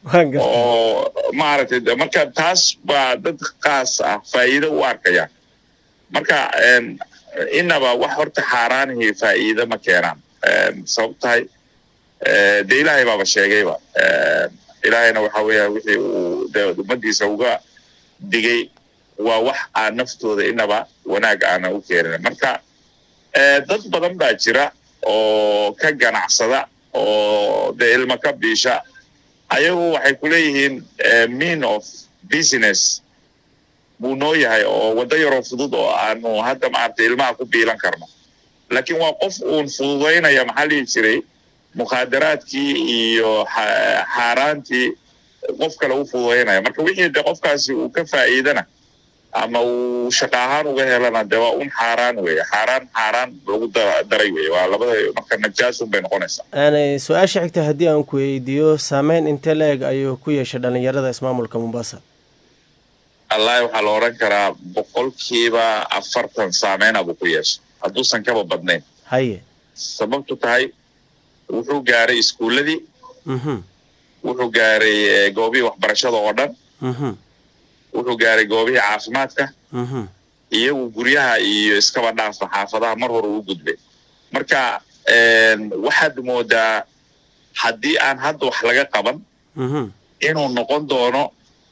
Speaker 7: oo maaragtay marka taas baa dad kaas ah faa'iido u arkaya marka inaba wax horta xaaraanihii faa'iido ma keenaan sabab tahay dee ilaahay baaba sheegayba ilaahayna waxa weeya wixii uu de ummadiisa uga digay waa wax aan naftooda inaba wanaag aana u keenin marka dad badan baa jira oo ka ganacsada oo dee ilmo ka biisha ayagu waxay ku leeyihiin mean of business buu noo yahay oo waddo yaroo fudud oo aanu hadda maaragtay ilmaha ku biilan karno laakiin waa qof uun fududaynaya maxaa dhihi jiray mukhaadaraadkii iyo xaaraantii qof kale u fududaynaya marka wixii de qofkaasi uu ka faa'iidana ama uu shaqa ahaan uga helana de waa un xaaraan weeye xaaraan xaaraan lagu daray weye waa labada marka najaasun bay noqonaysaa
Speaker 2: su-aasha xigta haddii aan ku weydiiyo saameyn intee la-eg ayuu ku yeeshay dhalinyarada ismaamulka mombasa
Speaker 7: allahi waxaa la odhan karaa boqolkiiba afartan saameynaa buu ku yeeshay hadduusan kaba badnayn
Speaker 2: haye
Speaker 7: sababtu tahay wuxuu gaaray iskuulladii wuxuu gaaray goobihii waxbarashada oo dhan wuxuu gaaray goobihii caafimaadka iyagu guryaha iyo iskaba dhaafa xaafadaha mar hore u gudbay marka waxaad moodaa haddii aan hadda wax laga qaban inuu noqon doono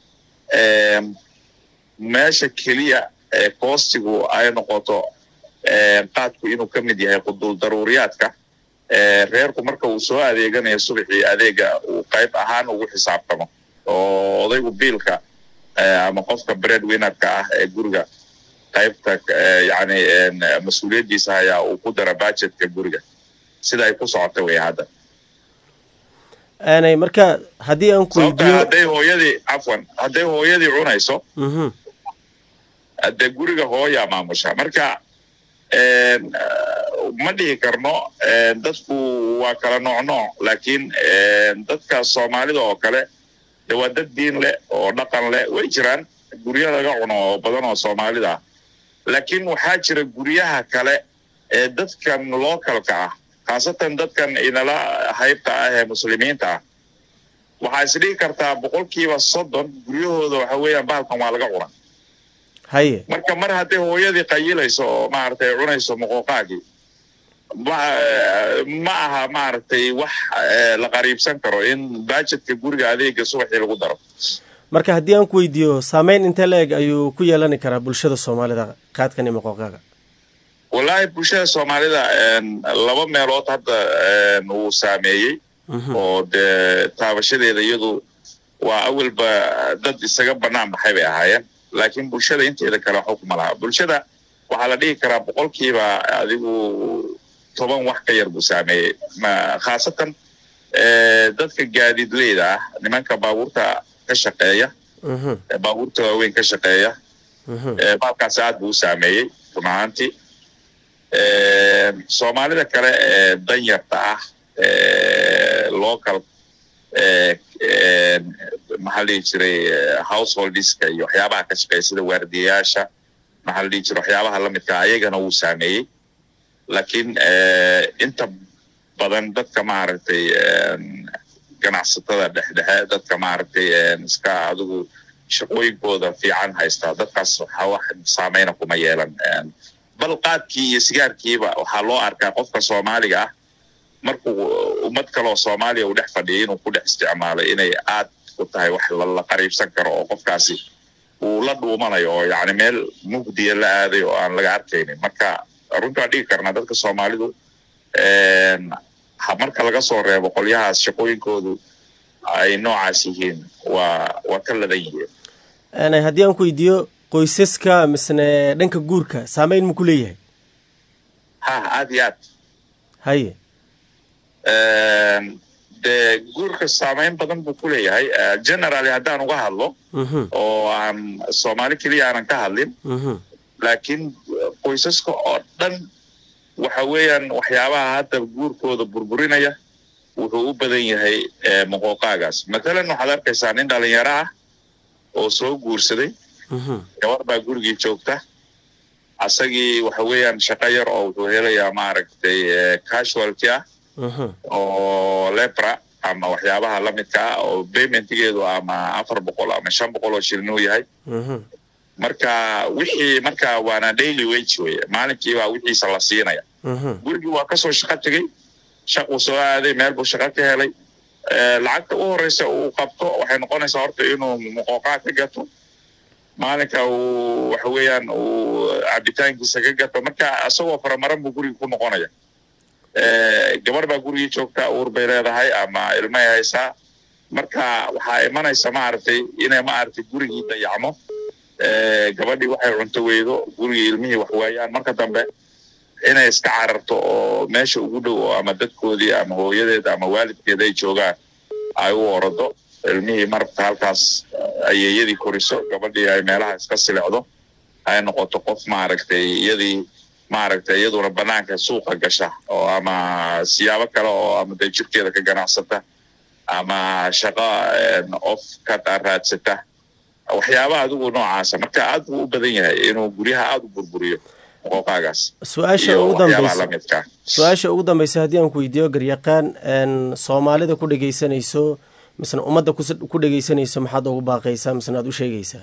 Speaker 7: meesha keliya ee koostigu ay noqoto qaadku inuu ka mid yahay quduul daruuriyaadka reerku marka uu soo adeeganayo subaxii adeega uu qayb ahaan ugu xisaabtamo oo odaygu biilka ama qofka bread winnerka ah ee guriga qaybta yani mas-uuliyaddiisa ayaa uu ku dara budgetka guriga sida ay ku socota wey hadda
Speaker 2: aanay marka haddii aan ku
Speaker 7: sababta
Speaker 2: weydiiyo
Speaker 7: hadday hooyadii cafwan hadday hooyadii cunayso
Speaker 2: Mhm.
Speaker 7: dee guriga hooyaa maamusha marka ma dhihi karno dadku waa kala nooc nooc laakiin dadka soomaalida oo kale de waa dad diin leh oo dhaqan leh way jiraan guryo laga cuno oo badan oo soomaalida ah laakiin waxaa jira guryaha kale ee dadkan localka ah khaasatan dadkan inala haybta ah ee muslimiinta ah waxaa isdhigi kartaa boqolkiiba soddon guryahooda waxa weeyaan bahalkan waa laga cuna
Speaker 2: haye
Speaker 7: marka mar hadday hooyadii qayilayso oo maaragtay cunayso moqoqaagii ma ma aha maaragtay wax eh, la qariibsan karo in bajetka guriga adeega subaxii lagu daro
Speaker 2: marka haddii aan ku weydiiyo saameyn intee la eg ayuu ku yeelani karaa bulshada soomaalida qaadkan iyo moqooqaaga
Speaker 7: wallaahi bulshada soomaalida en, laba meelood hadda en, uu saameeyey oo dee taabashadeeda iyadu waa awalba dad isaga bannaan baxay bay ahaayeen laakiin bulshada inteeda kale waxba kuma laha bulshada waxaa la dhihi karaa boqolkiiba adigu toban wax ka yar buu saameeyey ma khaasatan eh, dadka gaadiidleyda ah nimanka baabuurta ka shaqeeya
Speaker 2: Mhm,
Speaker 7: ee baabuurta waaweyn ka shaqeeya
Speaker 2: mhm.
Speaker 7: Eh, baalkaasi aad buu u saameeyey run ahaantii soomaalida kale ee danyarta ah ee local maxaa la dhihi jiray householdiska iyo waxyaabaha ka shaqeeya sida waardiyayaasha maxaa la dhihi jiray waxyaabaha lamidka ayagana wuu saameeyey laakiin inta badan dadka maaragtay ganacsatada dhexdhexe dadka maaragtay iska adigu shaqooyinkooda fiican haystaa dadkaas waxa wax saameyna kuma yeelan bal qaadkii iyo sigaarkiiba waxaa loo arkaa qofka soomaaliga ah markuu ummad kaleoo soomaaliya uu dhex fadhiyay inuu ku dhex isticmaalo inay aad ku tahay wax la qariibsan karo oo qofkaasi uu la dhuumanayo oo yacni meel mugdiya la aaday oo aan laga arkaynin marka runtii waan dhigi karnaa dadka soomaalidu marka laga soo reebo qolyahaas shaqooyinkoodu ay noocaas yihiin waa waa ka ladan yihiin
Speaker 2: haddii aan ku weydiiyo qoysaska misne dhanka guurka saameyn ma ku leeyahay
Speaker 7: ha aad iyo aad
Speaker 2: haye
Speaker 7: dee guurka saameyn badan buu ku leeyahay generally haddaan uga hadlo oo aan soomaali keliya aanan ka hadlin laakiin qoysaska oo dhan waxa weeyaan waxyaabaha hadda guurkooda burburinaya wuxuu u badan yahay moqooqaagaas matalan waxaad arkaysaa nin dhalinyaro ah oo soo guursaday gabar baa gurigii joogta asagii waxa weeyaan shaqo yar oo wuxuu helayaa maaragtay casualty ah oo lepra ama waxyaabaha lamidka ah oo paymentigeedu ama afar boqol ama shan boqol oo shilin uu yahay marka wixii marka waana daily wage weye maalinkiibaa wixiisa la siinaya gurigii waa kasoo shaqo tegey shaquu soo aaday meel buu shaqo ka helay lacagta u horeysa uu qabto waxay noqonaysaa horta inuu muqooqaa ka gato maalinka uu waxa weeyaan uu cabitaankiisa ka gato marka isagoo faramaran buu guriga ku noqonaya gabar baa gurigii joogta uur bay leedahay ama ilmay haysaa marka waxaa imanaysa maaragtay inay maaragtay gurigii dayacmo gabadhii waxay cunto weydo gurigii ilmihii wax waayaan marka dambe inay iska cararto oo meesha ugu dhow oo ama dadkoodii ama hooyadeed ama waalidkeed ay joogaan ay u orado ilmihii marabta halkaas ayeeyadii koriso gabadhii ay meelaha iska silecdo ay noqoto qof maaragtay iyadii maaragtay iyaduna banaanka suuqa gasha oo ama siyaabo kale oo ama dee jirkeeda ka ganacsata ama shaqo of ka raadsata waxyaabaha adigu noocaasa marka aad buu u badan yahay inuu guryaha aada u burburiyo qoqaagaas
Speaker 2: su-aasha ugu dambeysa su-aasha ugu dambeysa haddii aan ku weydiiyo garyaqaan soomaalida ku dhegeysanayso misna ummadda ku dhegeysanayso maxaad ugu baaqaysaa misna aad u sheegaysaa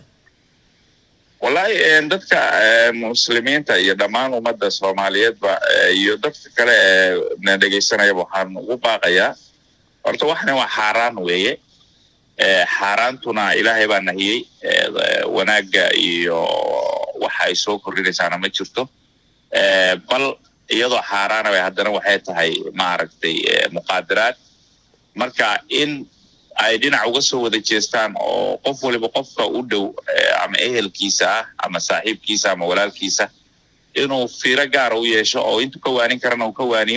Speaker 7: wallahi dadka muslimiinta iyo dhammaan ummadda soomaaliyeedba iyo dadka kale ee na dhegeysanayaba waxaan ugu baaqayaa horta waxna waa xaaraan weeye xaaraantuna ilaahay baa nahiyey wanaagga iyo waxa ay soo kordhinaysaana ma jirto bal iyadoo xaaraana bay haddana waxay tahay maaragtay muqaadaraad marka in ay dhinac uga soo wada jeestaan oo qof waliba qofka u dhow ama ehelkiisa ah ama saaxiibkiisa ama walaalkiisa inuu fiiro gaara u yeesho oo intuu ka waanin karana uu ka waaniyo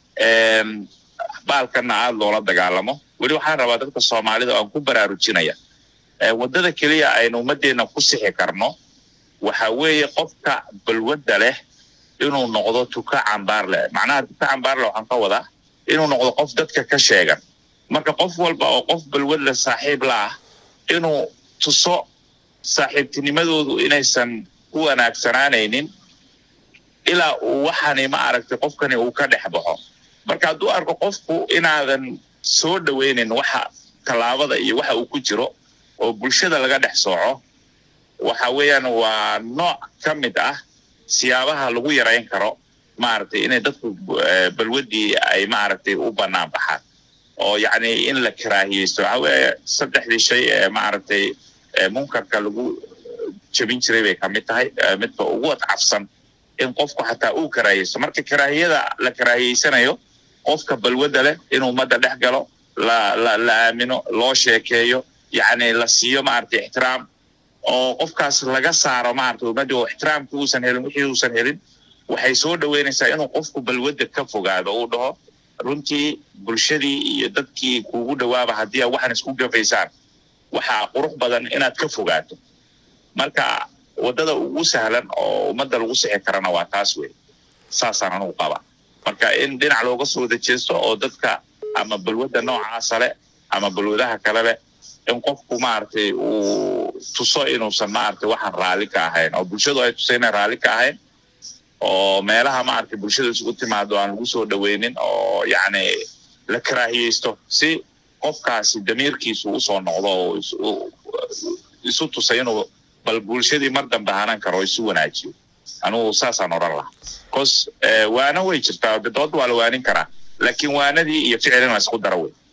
Speaker 7: baalkanna aada loola dagaalamo weli waxaan rabaa dadka soomaalida aan ku baraarujinaya waddada keliya aynu ummaddeena ku sixi karno waxa weeye qofka balwadda leh inuu noqdo tuka cambaar leh macnaha tuka cambaar leh waxaan ka wadaa inuu noqdo qof dadka ka sheegan marka qof walba oo qof balwad leh saaxiib la ah inuu tuso saaxiibtinimadoodu inaysan ku wanaagsanaanaynin ilaa uu waxani ma aragtay qofkani uu ka dhex baxo marka hadduu arko qofku inaadan soo dhoweynin waxa tallaabada iyo waxa uu ku jiro oo bulshada laga dhex sooco waxa weeyaan waa nooc ka mid ah siyaabaha lagu yarayn karo maaragtay inay dadku balwaddii ay maaragtay u bannaan baxaan oo yacni in la karaahiyeysto waxa weeye saddexdii shay ee maaragtay munkarka lagu jebin jiray bay ka mid tahay midka ugu adcafsan in qofku xataa uu karaahiyeysto marka karaahiyada la karaahiyeysanayo qofka balwadda leh inuu ummadda dhex galo la la la aamino loo sheekeeyo yacni la siiyo maaragtay ixtiraam oo qofkaas laga saaro maaragtay ummadda oo ixtiraamkii uusan helin wixii uusan helin waxay soo dhoweynaysaa inuu qofku balwadda ka fogaado uu dhaho runtii bulshadii iyo dadkii kuugu dhowaaba haddii aad waxaan isku gafaysaan waxaa qurux badan inaad ka fogaato marka waddada ugu sahlan oo ummadda lagu sixi karana waa taas wey saasaan anugu qaba marka in dhinac looga soo wada jeesto oo dadka ama balwadda noocaasa leh ama balwadaha kale leh in qofku maaragtay uu tuso inuusan maaragtay waxaan raalli ka ahayn oo bulshadu ay tusay inay raalli ka ahayn oo meelaha maaragtay bulshada isugu timaado aan lagu soo dhoweynin oo yacni la karaahiyeysto si qofkaasi damiirkiisu usoo noqdo oo is- u- isu tusay inuu bal bulshadii mar dambe hanan karo oo isu wanaajiyo anugu saasaan odhan lahaa cos eh, waana way jirtaa de dood waa la waanin karaa laakiin waanadii iyo ficilin la isku dara wey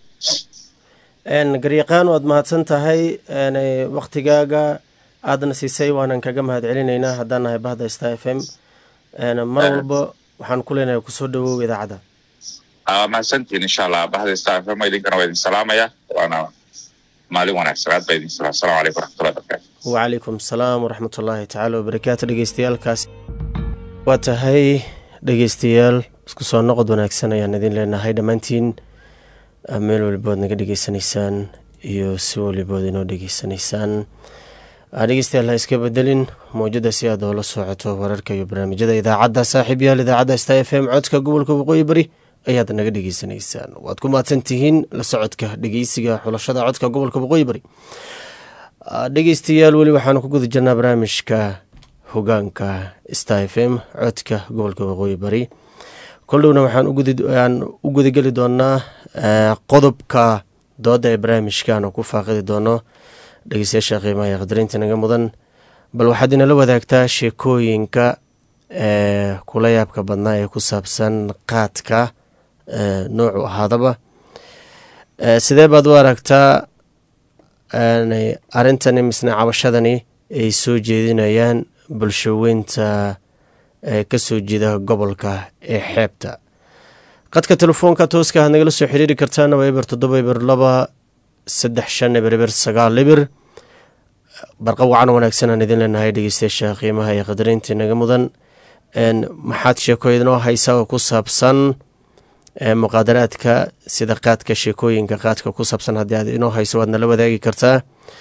Speaker 2: garyaqaan waad mahadsan tahay waktigaaga aadna siisay waanan kaga mahad celinaynaa haddaan nahay bahda star f m mar walba waxaan ku leenahay kusoo dhawow idaacadda
Speaker 7: aa mahadsantiin insha allah bahda star fm idinkana waa idin salaamaya waana maalin wanaagsan aad baa idin salaam asalamu calaykum waraxmatullahi wabarakatu
Speaker 2: wacalaykum asalaam waraxmatullaahi tacaala wabarakaatu dhegeystayaaalkaas waa tahay dhegeystayaal isku soo noqod wanaagsan ayaan idin leenahay dhammaantiin ah, meel walibood naga dhegeysanaysaan iyo si walibood inoo dhegeysanaysaan Ah, dhegeystayaal ha iska bedelin mawjada si aad oola socoto wararka iyo barnaamijyada idaacadda saaxiib yaal idaacadda sta f m codka gobolka waqooyi bari ayaad naga dhegeysanaysaan waad ku mahadsan tihiin la socodka dhegeysiga xulashada codka gobolka waqooyi bari Ah, dhegeystayaal weli waxaanu ku guda jirnaa barnaamijka hogaanka star f m codka gobolka waqooyi bari koldhowna waxaan u gudi- aan u gudageli doonaa eh, qodobka dooda ee barnaamijkaanu ku faaqidi doono dhegeystayaasha qiimaha ee qadarinta naga mudan bal waxaad inala wadaagtaa sheekooyinka ee kula yaabka badnaa ee ku saabsan qaadka ee noocu ahaadaba Eh, sidee baad u aragtaa een, arrintani misne cabashadani ay soo jeedinayaan bulshaweynta ee kasoo jeeda gobolka ee xeebta qadka telefoonka tooska aad nagala soo xiriiri kartaana waa eber toddoba eber laba saddex shan eber eber sagaal eber barqa wacan wanaagsan aan idin leenahay dhegeystayaasha qiimaha iyo qadarinta naga mudan een, maxaad sheeko idinoo haysaa oo ku saabsan ee, muqaadaraadka sida qaadka sheekooyinka qaadka ku saabsan haddii aad inoo hayso waad nala wadaagi kartaa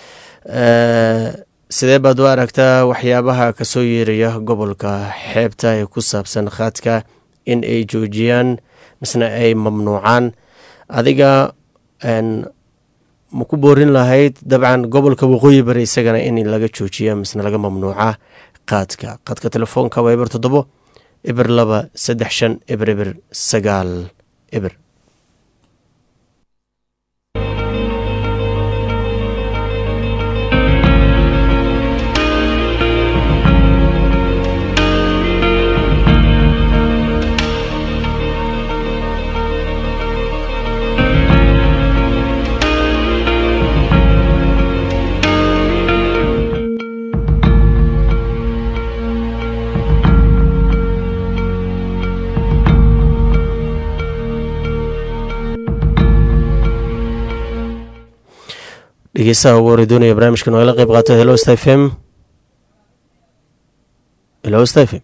Speaker 2: Ee, sidee baad u aragtaa waxyaabaha kasoo yeeraya gobolka xeebta ee ku saabsan qaadka in ay joojiyaan misna ay mamnuucaan adiga een, ma ku boorin lahayd dabcan gobolka waqooyi bari isagana in laga joojiya misna laga mamnuuca qaadka qaadka telefoonka waa eber toddobo eber laba saddex shan eber eber sagaal eber dhegeystaha ugu hore doonaya barnaamijkan oo ila qeyb qaato hello sta f m hello sta f m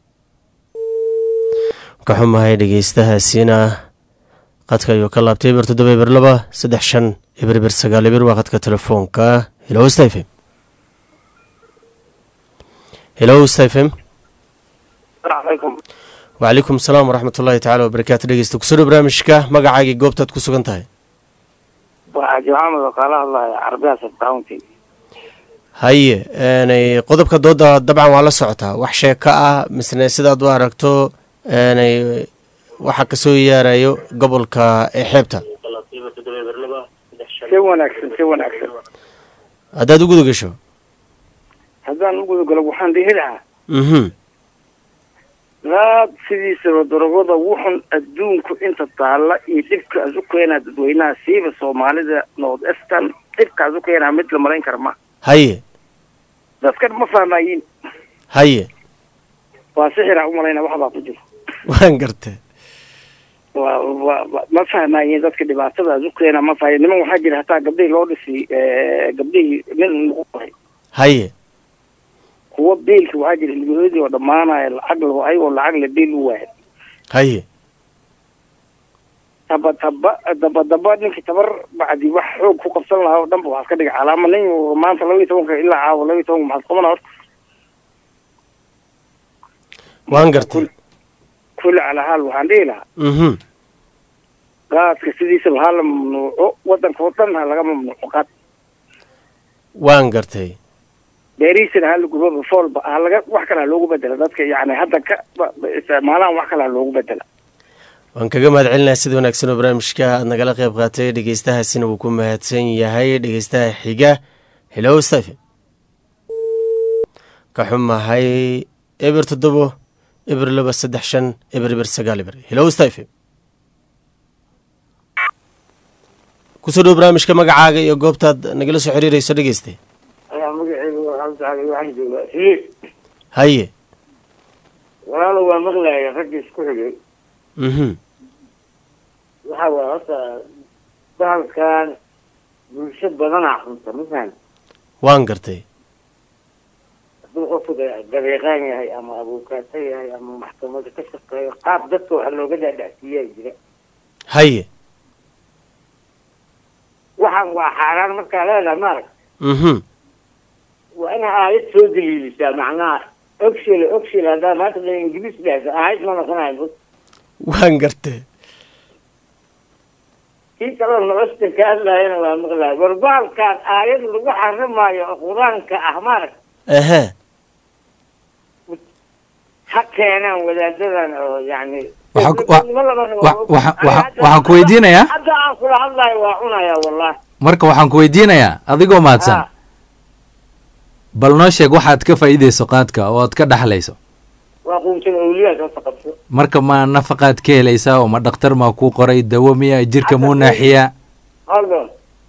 Speaker 2: ka xumahay dhegeystahaasiina qadka ayuu ka laabtay eber toddoba eber laba saddex shan eber eber sagaal eber waa qadka telefoonka hello sta f m hello sta f m wacalaykum asalaam waraxmat ullaahi tacaala wabarakaatu dhegeysta kusoo dhow barnaamijka magacaagii goobtaad ku sugan tahay
Speaker 8: waxaa maxamed oo kala hadlaya carabiya subcounty
Speaker 2: haye n qodobka dooda dabcan waa la socotaa wax sheeko ah misne sidaad u aragto n waxa kasoo yaarayo gobolka ee xeebta
Speaker 8: si wanaagsan si wanaagsan
Speaker 2: haddaad u guda gasho
Speaker 8: haddaan u gudagalo waxaan dhihi lahaa
Speaker 2: mhm
Speaker 8: raad sidiisaba darogada wuxun adduunku inta taalla iyo dhibkaas u keenaa dadweynaha siiba soomaalida north eastern dhibkaas u keenaa mid la malayn kara ma
Speaker 2: haye
Speaker 8: dadkan ma fahmayin
Speaker 2: haye
Speaker 8: waa sixira umalayna waxbaa ku jiro
Speaker 2: waan gartay
Speaker 8: waa waa- waa- ma fahmayin dadka dhibaatadaas u keenaa ma fahmayin niman waxaa jira hataa gabdhihii loo dhisi gabdhihii nin lagu qoray
Speaker 2: haye
Speaker 8: kuwa biilka waxaa jira ilmahooodii oo dhammaanaya lacag la ayagoo lacag la biil u waaya
Speaker 2: haye
Speaker 8: taba taba daba daba ninkii tabar bacdi wax xoog ku qabsan lahaa oo dhanba waxaad ka dhiga calaama nin maanta laba iyo tobanka ilaa caawa laba iyo tobanka maxaad qabanaa horta
Speaker 2: waan gartay
Speaker 8: kulli calaa haal waxaan dhihi lahaa
Speaker 2: mhm
Speaker 8: qaadka sidiisaba ha la mamnuuco wadanka oo dhan ha laga mamnuuco qaad
Speaker 2: waan gartay
Speaker 8: beerihiisana ha la gubo bafoolba ha laga wax kale ha loogu bedela dadka yacni hadda ka ba- ba- isticmaalaan wax kale ha loogu bedela
Speaker 2: waan kaga mahad celinaha sida wanaagsan oo barnaamijka aad nagala qayb qaatay dhegeystahaasina wuu ku mahadsan yahay dhegeystaha xiga hello stephen ka xumahay eber toddobo eber laba saddex shan eber eber sagaal eber hello stephen kusoo dhow barnaamijka magacaaga iyo goobtaad nagala soo xiriirayso dhegeyste
Speaker 8: ayaa magaceyga waxaan joogaa hii
Speaker 2: haye
Speaker 8: walaalo waa maqlaya raggii isku xigay
Speaker 2: mhm
Speaker 8: waxa waay horta bahalkan bulsho badanaa xunta mafahan
Speaker 2: waan gartay
Speaker 8: hadduu qofku da- dabeeqaan yahay ama abuukaato yahay ama maxkamada ka shaqeeyo qaab dadka waxa looga dhaadhacsiiyaa jira
Speaker 2: haye
Speaker 8: waxaan waa xaaraan markaa leedahay maarag
Speaker 2: mhm
Speaker 8: waa inaa aayad soo daliilisaa macnaha ogshile ogshile haddaa maanta da ingiriis dhahda aayad ma noqonayo
Speaker 2: waan gartay
Speaker 8: kii kaloo nolostan ka hadlayana waa maqlaay war bahalkaan aayad lagu xarimaayo oo qur-aanka ah maarag
Speaker 2: aha
Speaker 8: ha keenaan wadaadadan oo yani
Speaker 1: Waxaa ku- wa-
Speaker 8: Ma laba rabo.
Speaker 1: wa- waxa-
Speaker 8: Ani
Speaker 1: waxa-
Speaker 8: hadda-
Speaker 1: waxaan ku weydiinayaa
Speaker 8: hadda aan kula hadlayo waa cunayaa wallahi
Speaker 1: marka waxaan ku weydiinayaa adigoo mahadsan
Speaker 8: Ha.
Speaker 1: bal noo sheeg waxaad ka faa'iidayso qaadka oo aad ka dhaxlayso
Speaker 8: waa quumtada awliyaad horta qabso
Speaker 1: marka ma nafaqaad ka helaysaa oo ma dhakhtar maa kuu qoray dawo miya jirka muu naaxiyaa
Speaker 8: holdon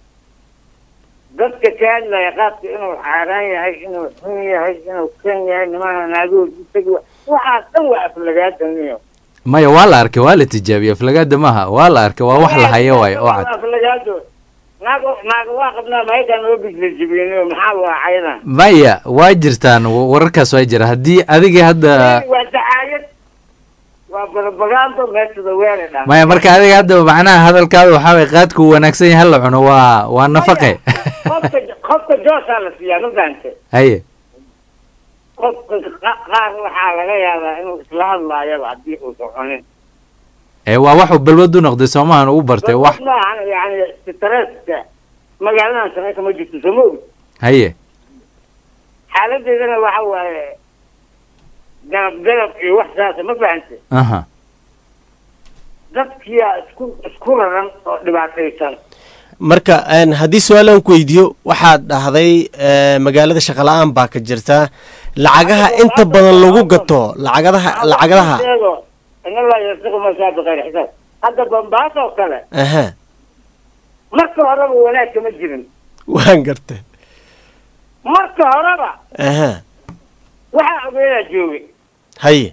Speaker 8: dadka ka hadlaya qaadka inuu xaaraan yahay inuu xun yahay inuu kan yahay nimana naagood isagi waxaas dhan waa aflagaadaniyo
Speaker 1: maya waa la arkay waa la tijaabiyey aflagaada maaha waa la arkay waa wax la hayo waayo oo cad
Speaker 8: aflagaado naago naago waa qabnaa maayadaan oo bisla jibiyeniyo maxaa waa cayadan
Speaker 1: maya waa jirtaan wa- wararkaas waa jira haddii adiga hadda
Speaker 8: waa dacaayad waa barabagaando meesada weere dhan
Speaker 1: maya marka adiga hadda macnaha hadalkaada waxaa way qaadku wanaagsan yahay hala cuno waa waa nafaqe
Speaker 8: qofka qofka joosaa la siiyaa ma fahante
Speaker 1: haye
Speaker 8: qofka qa- qaar waxaa laga yaabaa inuu isla hadlaayaba haddii uusan cunin
Speaker 1: ee waa waxuu balwad u noqday soomahan ugu bartay wax
Speaker 8: maahan yani stresska magaaladan shaqeyka ma jirto soo ma ogi
Speaker 1: haye
Speaker 8: xaaladeedana waxa waaye galab galab iyo wax saasa ma fahante
Speaker 1: aha
Speaker 8: dadkiyaa isku isku raran oo dhibaataysan
Speaker 2: marka een, haddii su-aalaan ku weydiiyo waxaad dhahday ee, magaalada shaqala-aan baa ka jirta lacagaha inta badan lagu gato lacagadaha lacagadaha
Speaker 8: sheego in allah yarsiqu masaa bikayr xisaab hadda bambaas oo kale
Speaker 2: aha
Speaker 8: marka horeba wanaag kama jirin
Speaker 2: waan gartay
Speaker 8: marka horeba
Speaker 2: aha
Speaker 8: waxaa ogeedaa joogay
Speaker 2: haye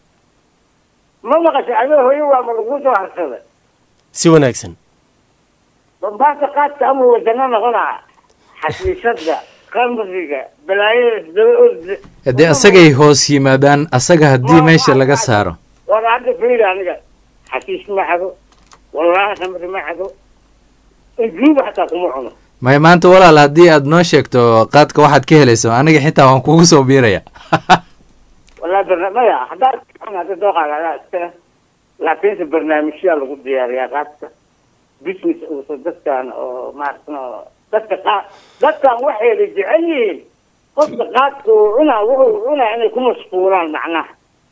Speaker 8: ma maqashay adoo hooyo waa ma lagu soo harsaday
Speaker 2: si wanaagsan
Speaker 8: bambaasa qaadka ama wadano noqonaa xasiishada qamriga balaayada isdaba orda
Speaker 1: dee asagay hoos yimaadaan asaga haddii meesha laga saaro
Speaker 8: war hadda fiiri aniga xasiish ma xado wallaahi khamri ma xado injuuba xataa kuma cuno
Speaker 1: maya maanta walaal haddii aad noo sheegto qaadka waxaad ka helayso aniga xitaa waan kugu soo biiraya
Speaker 8: wallahi barna maya haddaad hadda dooqaaga iskale laakiinse barnaamijyaa lagu diyaariyaa qaadka business uusa dadkan oo maaragtay oo dadka qaa dadkan waxayna jecel yihiin qofka qaadka uu cunaa wuxuu cunaa inay ku mashquulaan macnaha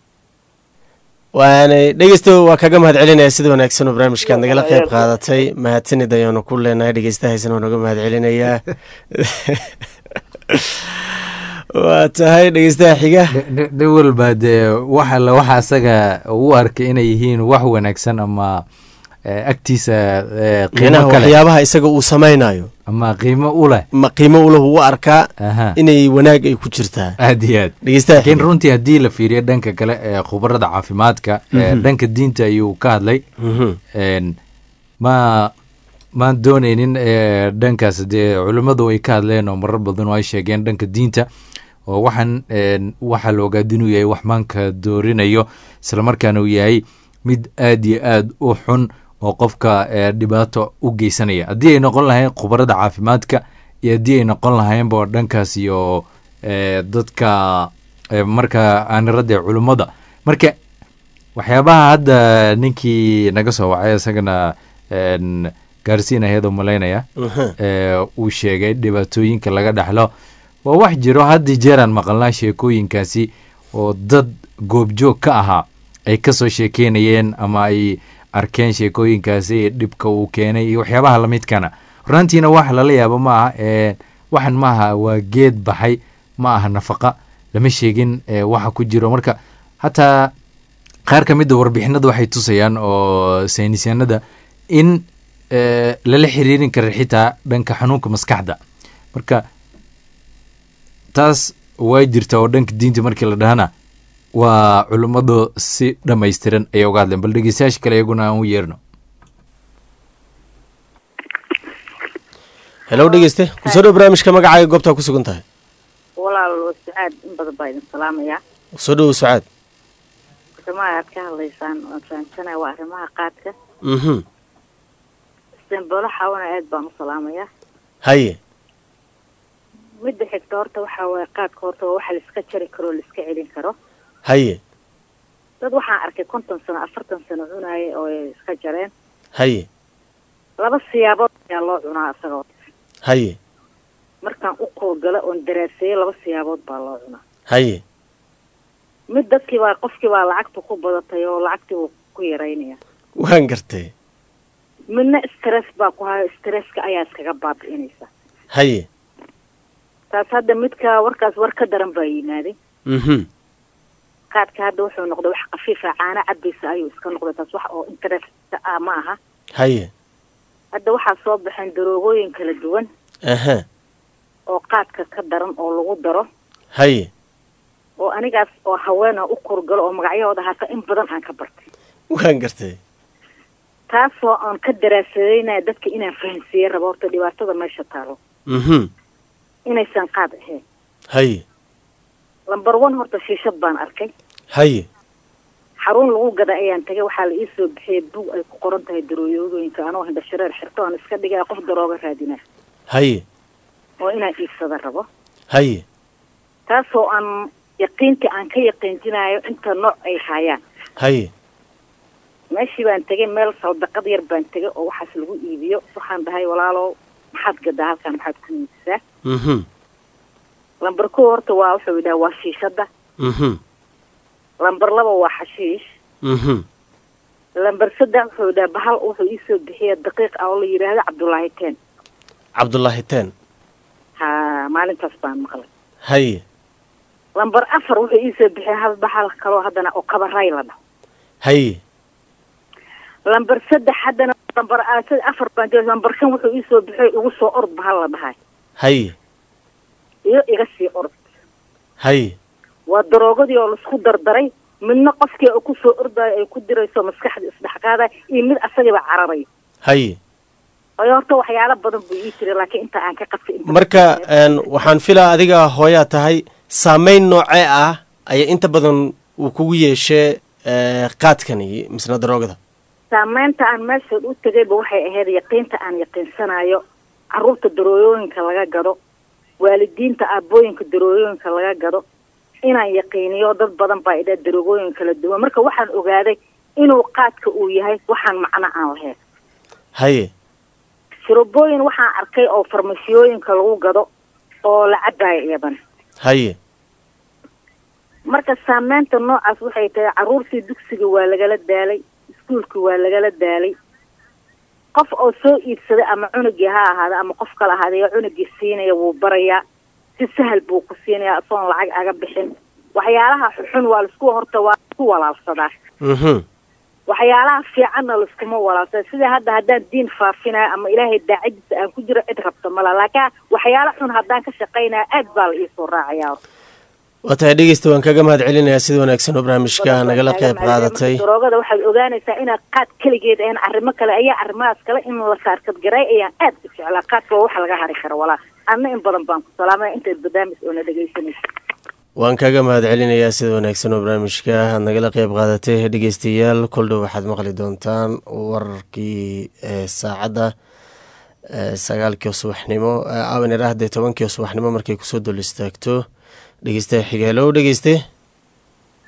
Speaker 2: waanay dhegeysto waa kaga mahad celinaya sida wanaagsan oo barnaamijkaad nagala qayb qaadatay mahadsanid ayaanu ku leenahay dhegeystahaysana waa naga mahad celinayaa waa tahay dhegeystaha xiga
Speaker 1: dhi walba dee waxa la waxa asaga u arkay inay yihiin wax wanaagsan ama eh, agtiisa eh, qiimo
Speaker 2: qiimaha
Speaker 1: kale
Speaker 2: waxyaabaha isaga uu samaynayo
Speaker 1: ama qiimo u leh
Speaker 2: ma qiimo ulahu u arkaa
Speaker 1: aha
Speaker 2: inay wanaag ay ku jirtaa
Speaker 1: aad iyo aad
Speaker 2: dhegeystaha
Speaker 1: laakiin
Speaker 2: xiga
Speaker 1: runtii haddii la fiiriyo dhanka kale ee khubarada caafimaadka ee dhanka diinta ayuu ka hadlay
Speaker 2: Mhm.
Speaker 1: een, ma maan dooneynin ee, dhankaas dee culimmadu ay ka hadleen oo marar badan oo ay sheegeen dhanka diinta oo waxaan een, waxaa la ogaad inuu yahay wax maanka doorinayo islamarkaana uu yahay mid aad iyo aad u xun oo qofka ee, dhibaato u geysanaya haddii ay noqon lahayn khubarada caafimaadka iyo haddii ay noqon lahaynba dhankaas iyo ee, dadka ee, marka aanirada culimmada marka waxyaabaha hadda ninkii naga soo wacay isagana gaarsiin ayadoo malaynaya
Speaker 2: Mhm.
Speaker 1: uu sheegay dhibaatooyinka laga dhaxlo waa wax jiro haddi jeeraan maqalnaa sheekooyinkaasi oo dad goobjoog ka ahaa ay kasoo sheekeynayeen ama ay arkeen sheekooyinkaasi dhibka uu keenay iyo waxyaabaha lamidkana runtiina wax lala yaabo ma aha ee, waxan maaha waa geed baxay ma aha nafaqa lama sheegin ee, waxa ku jiro marka hataa qaar ka mida warbixinada waxay tusayaan oo saynisyaanada in eh, lala xiriirin kara xitaa dhanka xanuunka maskaxda marka taas way jirta oo dhanka diinta markii la dhahana waa culummadu si dhammaystiran ayay uga hadleen bal dhegeystayaasha kale iyaguna aan u yeerno
Speaker 2: helow dhegeyste kusoo dhow barnaamijka magacaaga goobtaa ku sugan tahay
Speaker 9: walaal sacaad in badan baa idin salaamayaa
Speaker 2: kusoo dhowo sucaad
Speaker 9: arrimaha aad ka hadlaysaan waan fahamsanaya waa arrimaha qaadka
Speaker 2: mhm
Speaker 9: istanbulo xawana aad baan u salaamayaa
Speaker 2: haye
Speaker 9: midda xigta horta waxaa waaye qaadka horta waa waxa laiska jari karo oo laiska celin karo
Speaker 2: haye
Speaker 9: dad waxaan arkay konton sano afartan sano cunaaya oo ay iska jareen
Speaker 2: haye
Speaker 9: laba siyaabood ayaa loo cunaa isagoo
Speaker 2: haye
Speaker 9: markaan u koolgala oon daraaseeyo laba siyaabood baa loo cunaa
Speaker 2: haye
Speaker 9: mid dadkii baa qofkii baa lacagta ku badatay oo lacagtii buu ku yaraynaya
Speaker 2: waan gartay
Speaker 9: midna stress baa ku hayo stresska ayaa iskaga baabi'inaysa
Speaker 2: haye
Speaker 9: taas hadda midka warkaas war ka daran baa yimaaday
Speaker 2: mhm
Speaker 9: qaadka hadda wuxuu noqday wax khafiifa caano cabaysa ayuu iska noqday taas wax oo interest ah ma aha
Speaker 2: haye
Speaker 9: hadda waxaa soo baxeen daroogooyin kala duwan
Speaker 2: aha
Speaker 9: oo qaadka ka daran oo lagu daro
Speaker 2: haye
Speaker 9: oo anigaas oo haweena u korgalo oo magacyahooda hata in badan aan ka bartay
Speaker 2: waan gartay
Speaker 9: taasoo aan ka daraasadeynaya dadka inaan fahansiiye rabo horta dhibaatada meesha taalo
Speaker 2: mhm
Speaker 9: inaysan qaad ahayn
Speaker 2: haye
Speaker 9: lamber one horta shiishad baan arkay
Speaker 2: haye
Speaker 9: xarun lagu gada ayaan tagay waxaa la iisoo bixiyay bug ay ku qoran tahay darooyooyinka anoo hindha shareer xirto aan iska dhigaya qof darooga raadina
Speaker 2: haye
Speaker 9: oo inaan iibsada rabo
Speaker 2: haye
Speaker 9: taasoo aan yaqiintii aan ka yaqiinjinayo inta nooc ay haayaan
Speaker 2: haye
Speaker 9: meeshii baan tegay meel saldaqad yar baan tegay oo waxaas lagu iibiyo waxaan dhahay walaalow maxaad gadaa halkan maxaad ku iibsaa
Speaker 2: mhm
Speaker 9: lamber kow horta waa wuxuu yidhaha waa shiishada
Speaker 2: mhm
Speaker 9: lamber laba waa xashiish
Speaker 2: mhm
Speaker 9: lamber saddex wuxuu yidhaha bahal wuxuu iisoo bixiya daqiiq ah oo la yidhaahdo cabdullaahi teen
Speaker 2: cabdullaahi teen
Speaker 9: ha maalintaas baan maqlay
Speaker 2: haye
Speaker 9: lamber afar wuxuu iisoo bixiya hal bahal kaloo haddana oo kabaray la dhaho
Speaker 2: haye
Speaker 9: lamber saddex haddana lamber a- sad- afar baan jooga lamber shan wuxuu iisoo bixiya igu soo ord bahal la dhahay
Speaker 2: haye
Speaker 9: iyo iga sii ord
Speaker 2: haye
Speaker 9: waa daroogadii oo laisku dardaray midna qofkii oo kusoo ordayo ay ku dirayso maskaxda isdhexqaadaya iyo mid asagiiba cararayo
Speaker 2: haye
Speaker 9: ayo horta waxyaalo badan buu ii jiray laakiin inta aan ka qabtay inta
Speaker 2: marka een, waxaan filaa adiga hooyaa tahay saameyn noocee ah ayaa inta badan uu kugu yeeshee ee, qaadkani misna daroogada
Speaker 9: saameynta aan meeshood u tegayba waxay ahayd yaqiinta aan yaqiinsanayo carruurta darooyooyinka laga gado waalidiinta aabbooyinka darooyooyinka laga gado inaan yaqiiniyo dad badan baa idhaa daroogooyin kala duwan marka waxaan ogaaday inuu qaadka uu yahay waxaan macno aan lahayn
Speaker 2: haye
Speaker 9: shirobooyin waxaan arkay oo farmashiyooyinka lagu gado oo la cabayo iyadan
Speaker 2: haye
Speaker 9: marka saameynta noocaas waxay tahay carruurtii dugsiga waa lagala daalay iskuulka waa lagala daalay qof oo soo iibsaday ama cunugii ha ahaada ama qof kale ahaadee cunugii siinaya wuu barayaa si sahal buu ku siinayaa isagoon lacag aga bixin waxyaalaha xun waa laisku horta waa laisku walaalsadaa
Speaker 2: mhm
Speaker 9: waxyaalaha fiicanna laiskuma walaalsada sida hadda haddaan diin faafinayo ama ilaahay daacadiisa aan ku jiro cid rabta mala laakiin waxyaalo xun haddaan ka shaqaynaya aad baa la iisoo raacayaa
Speaker 2: waa tahay dhegeysta waan kaga mahad celinayaa sida wanaagsan oo barnaamijka nagala qayb qaadatay
Speaker 9: daroogada waxaad ogaanaysaa inaad qaad keligeed ahayn arrimo kale ayaa arrimahaas kale in la saarkadgaray ayaan aad u jeclaa qaadka waa waxa laga hari karo walaa adna in badan baan ku salaamaya intaad barnaamij oo na dhegaysanaysa
Speaker 2: waan kaga mahad celinayaa sida wanaagsan oo barnaamijka aad nagala qayb qaadatay dhegeystayaal koldhow waxaad maqli doontaan wararkii ee saacadda ee sagaalkii oo subaxnimo aawan irahdee tobankii oo subaxnimo markay kusoo dul istaagto dhegeystaha xiga helow dhegeyste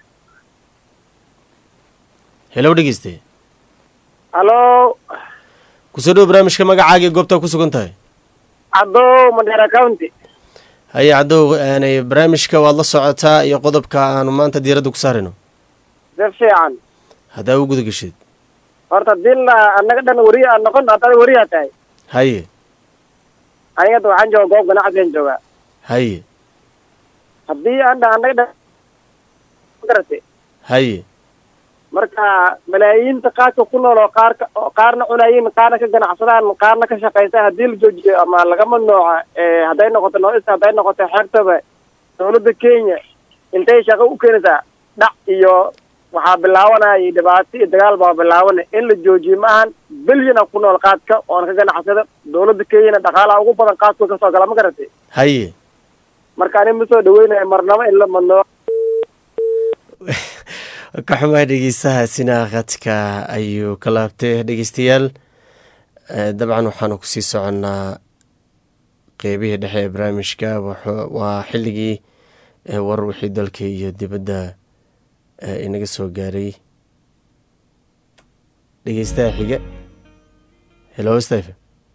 Speaker 2: helow dhegeyste
Speaker 8: halo
Speaker 2: kusoo dhowo barnaamijka magacaaga iyo goobtaa ku sugan tahay
Speaker 10: cadow mandera county
Speaker 2: haye cadow aanay barnaamijka waad la socotaa iyo qodobka aanu maanta diiradda ku saarayno
Speaker 10: si fiican
Speaker 2: haddaa u guda gesheed
Speaker 10: horta dila annaga dhan weriya aan noqon haddaad weriyaa tahay
Speaker 2: haye
Speaker 10: aniga hadda waxaan jooga goob ganacsigan joogaa
Speaker 2: haye
Speaker 10: haddii aan dha annaga dhan garate
Speaker 2: haye
Speaker 10: marka malaayiinta qaadka ku nool oo qaarka oo qaarna cunayiin qaarna ka ganacsadaan qaarna ka shaqaysa haddii la joojiyo ama laga mamnuuca hadday noqoto noista hadday noqoto xeebtaba dawladda kenya intay shaqo u keenaysaa dhac iyo waxaa bilaabanaya dhibaato iyo dagaal baa bilaabanay in la joojiyo ma ahan bilyana ku nool qaadka oona ka ganacsada dawladda kenyana dhaqaalaha ugu badan qaadku kasoo gala ma garatay
Speaker 2: haye
Speaker 10: marka ani ma soo dhaweynayo marnabo in la mamnuuco
Speaker 2: ka xumaa dhegeystahaasina khadka ayuu ka laabtay dhegeystayaal dabcan waxaanu kusii soconnaa qeybihii dhexe ee barnaamijka waa xilligii war wixii dalka iyo dibadda inaga soo gaaray dhegeystaha xiga helo steph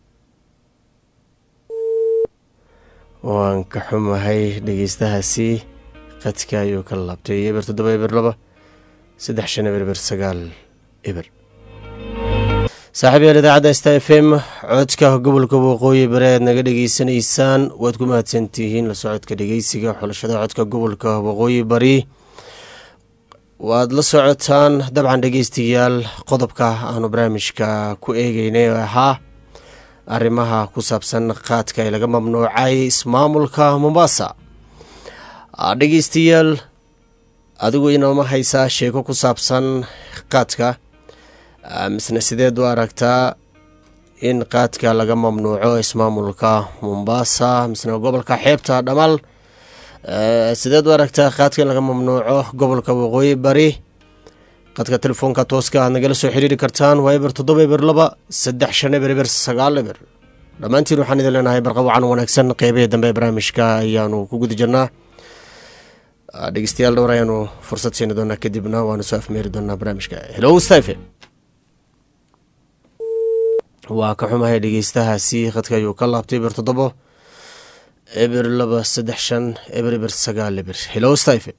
Speaker 2: waan ka xumahay dhegeystahaasi khadka ayuu ka laabtay eber toddoba eber laba saddex shan eber eber sagaal eber saaxiib yaal idaacadda sta f m codka gobolka waqooyi bari aad naga dhegeysanaysaan waad ku mahadsantihiin la socodka dhegeysiga xulashada codka gobolka waqooyi bari waad la socotaan dabcan dhegeystayaal qodobka aanu barnaamijka ku eegeynay oo ahaa arrimaha ku saabsan qaadka ee laga mamnuucay ismaamulka mombasa dhegeystayaal adigu inooma haysaa sheeko ku saabsan qaadka misna sideed u aragtaa in qaadka laga mamnuuco ismaamulka mombasa misna gobolka xeebta dhamaal sideed u aragtaa qaadka in laga mamnuuco gobolka waqooyi bari qadka telefoonka tooska aad nagala soo xiriiri kartaan waa eber toddoba eber laba saddex shan eber eber sagaal eber dhammaantiin waxaan idin leenahay barqawacan wanaagsan qeybihii dambe ee barnaamijka ayaanu ku guda jirnaa dhegeystayaal dhowr ayaanu fursad siini doonaa kadibna waanu soo afmeeri doonaa barnaamijka hello stephe waa ka xumahay dhegeystahaasi khadka ayuu ka laabtay eber toddobo eber laba saddex shan eber eber sagaal eber hello stephe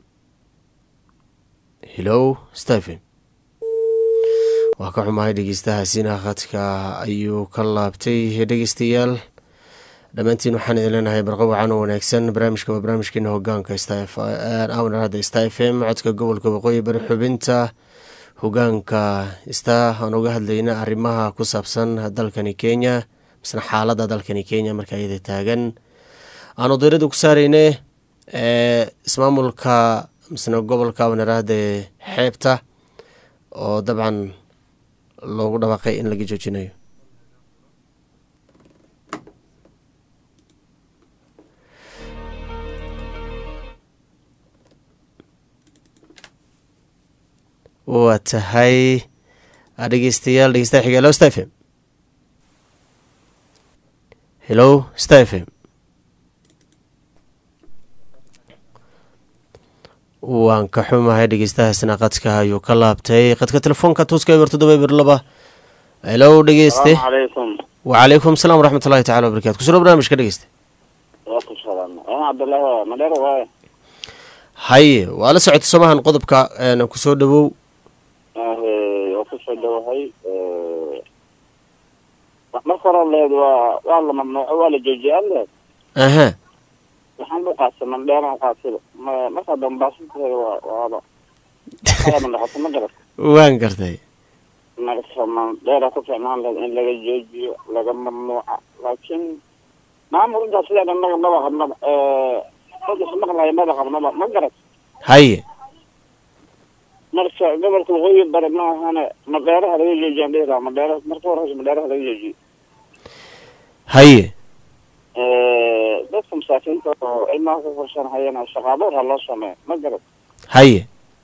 Speaker 2: hello stephe waa ka xumahay dhegeystahaasina khadka ayuu ka laabtay dhegeystayaal dhammaantiin waxaan idin leenahay barqa wacan oo wanaagsan barnaamijka waa barnaamijkeena hogaanka awnarada sta f m codka gobolka waqooyi bari xubinta hogaanka sta aan uga hadlayna arrimaha ku saabsan dalkani kenya misna xaalada dalkani kenya marka iyada taagan aanu diirada ku saareyne ismaamulka misna gobolka awnarada xeebta oo dabcan loogu dhawaaqay in laga joojinayo waa tahay dhegeystayaal dhegeystaha xiga hello stephem hello stephem waan ka xumahay dhegeystahaasna qadka ayuu ka laabtay qadka telefoonka tuuska eber toddoba eber laba hello dhegeyste wacalaykum asalaam waraxmat ullahi tacala wabarakatu kusuro barnaamijka dhegeyste haye waa la socota somahan qodobka kusoo dhawow
Speaker 11: waa kusoo dhawahay marka hore leed waa waa la mamnuuco waa la joojiyay leed
Speaker 2: aha
Speaker 11: waxaan u qaadsa mandheera qaasida markaa dambaasinteeda waa waaba ma noqoto ma garat
Speaker 2: waan gartay
Speaker 11: marka mandheera ku ficnaan leed in laga joojiyo laga mamnuuca laakiin maamul intaa sidaa annaga maba qabnaba dadka maqlaya maba qabnaba ma garat
Speaker 2: haye
Speaker 11: marka gobolka waqooyi bari ma ahane madheeraha laga joojiyaan dhihi lahaa madheera marka horeysa madheeraha laga joojiyo
Speaker 2: haye
Speaker 11: dadka masaakiinta oo ilmaha ku korsan hayana shaqaaboor ha loo sameeyo ma garad
Speaker 2: haye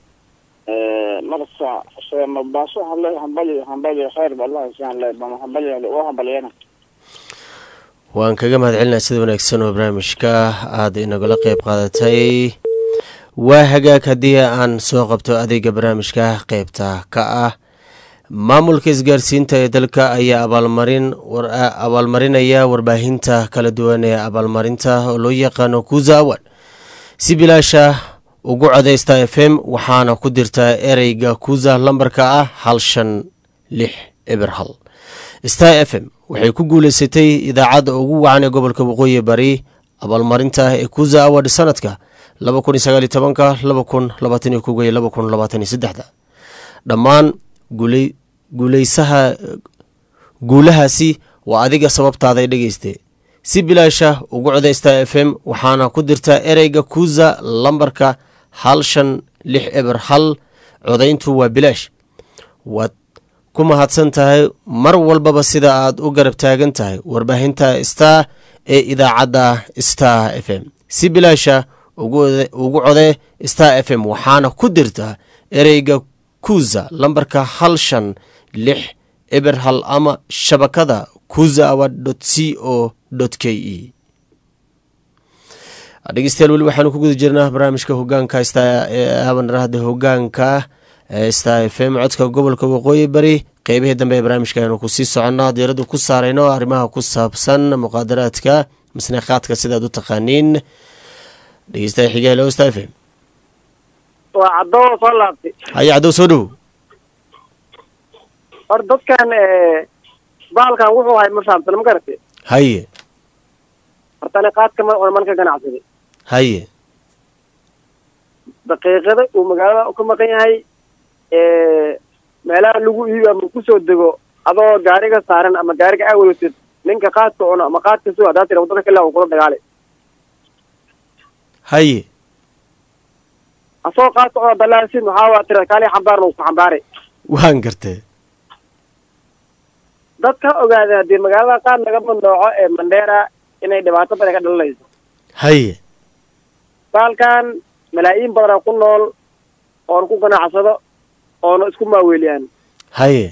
Speaker 11: marka se mabaaso hale hambali hambali khayr ba allah isaan le bama hambali oo hambaliyana
Speaker 2: waan kaga mahad celinaa sida wanaagsan oo barnaamijka aada inagula qeyb qaadatay waa hagaag haddii aan soo qabto adeega barnaamijka qeybta ka ah maamulka isgaarsiinta ee dalka ayaa abaalmarin abaalmarinaya warbaahinta kala duwan ee abaalmarinta oo loo yaqaano kuza award si bilaasha ugu codaysta f m waxaana ku dirtaa ereyga kuza lambarka ah hal shan lix eber hal star f m waxay ku guuleysatay idaacadda ugu wacan ee gobolka waqooyi bari abaalmarinta ee kuza award sanadka laba kun iyo sagaal iyo tobanka laba kun labaatan iyo koga iyo laba kun labaatan iyo saddexda dhammaan guuleysaha guulahaasi waa adiga sababtaaday dhegeyste si bilaasha ugu codaysta f m waxaana ku dirtaa ereyga kuza lambarka hal shan lix eber hal codayntu waa bilaash waad ku mahadsan tahay mar walbaba sida aad u garab taagan tahay warbaahinta star ee idaacadda star f m si bilaasha ugu codee star f m waxaana ku dirtaa ereyga kuza lambarka hal shan lix eber hal ama shabakada kuza award c o k e dhegeystayaal weli waxaanu ku guda jirnaa barnaamijka hogaanka habanarahda hogaanka star f m codka gobolka waqooyi bari qeybihii dambe ee barnaamijka aynu kusii soconnaa diiradu ku saarayno arrimaha ku saabsan muqaadaraadka masneekhaadka sidaad u taqaaniin dhegeystaha xiga helo star f m
Speaker 10: waa cadoo soo laabtay
Speaker 2: haya caddow soo dhowow
Speaker 10: hor dadkan baalkan wuxuu ahay ma fahamsan ma garatay
Speaker 2: haye
Speaker 10: hortani qaadka ma man ka ganacsaday
Speaker 2: haye
Speaker 10: daqiiqada uu magaalada ka maqan yahay meelaha lagu iibi ama kusoo dego adoo gaariga saaran ama gaariga aa wadatid ninka qaadka cuno ama qaadka sugo haddaa tira wadada kale uu kula dagaalay
Speaker 2: haye
Speaker 10: asagoo qaadka cuno dalaasid maxaa waa tira kaali xambaarna uu ku xambaaray
Speaker 2: waan gartee
Speaker 10: dadka ogaada haddii magaalada qaad laga mandooco ee mandheera inay dhibaato badan ka dhalanayso
Speaker 2: haye
Speaker 10: baalkan malaayiin badanaa ku nool oona ku ganacsado oona isku maaweeliyaan
Speaker 2: haye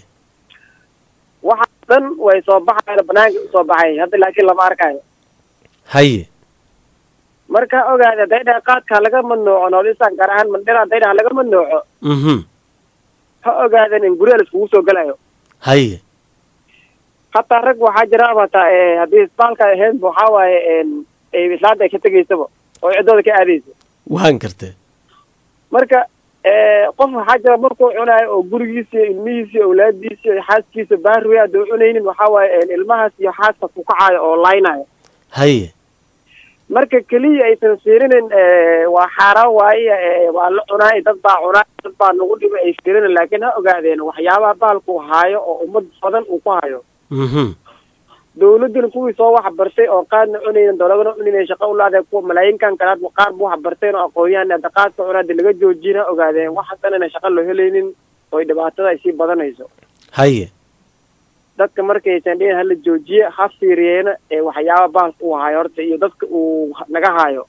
Speaker 10: waxa dhan way soo baxayan banaanka usoo baxay hadda laakiin lama arkayo
Speaker 2: haye
Speaker 10: marka ogaada hadday dhaha qaadka laga madnooco noolisan gaar ahaan mandheera hadday dhaha laga madnooco
Speaker 2: mhm
Speaker 10: ha ogaadan in guryaha laiskugu soo gelayo
Speaker 2: haye
Speaker 10: hataa rag waxaa jira hataa haddii isbaalka ahayn waxaa waaye islaanta ay ka tegaysaba oo ciddooda ka aadaysa
Speaker 2: waan gartee
Speaker 10: marka qof waxaa jira markuu cunayo oo gurigiisa iyo ilmihiisa iyo awlaadiisa iyo xaaskiisa baariwe hadduu cunaynin waxaa waaye ilmahaas iyo xaaskaas ku kacayo oo laynayo
Speaker 2: haye
Speaker 10: marka keliya aysan fiirinin waa xaaraan waaye waa la cunaay dad baa cunaay dad baa nagu dhibay ay fiirinin laakiin ha ogaadeen waxyaabaha baalku haayo oo ummad badan uu ku hayo
Speaker 2: mhm
Speaker 10: dawladdan kuwii soo wax bartay oo qaadna cunaynin dowladana cunaynin shaqo u laadahay kuwa malaayiinkan kalaad qaar bu wax barteen oo aqoon-yahan hadda qaadka cunaa hadda laga joojin ha ogaadeen waxaasan inay shaqo loo helaynin oy dhibaatada ay sii badanayso
Speaker 2: haye
Speaker 10: dadka markaysan dhihin hala joojiye ha fiiriyeena ee waxyaaba baalka uu haayo horta iyo dadka uu naga haayo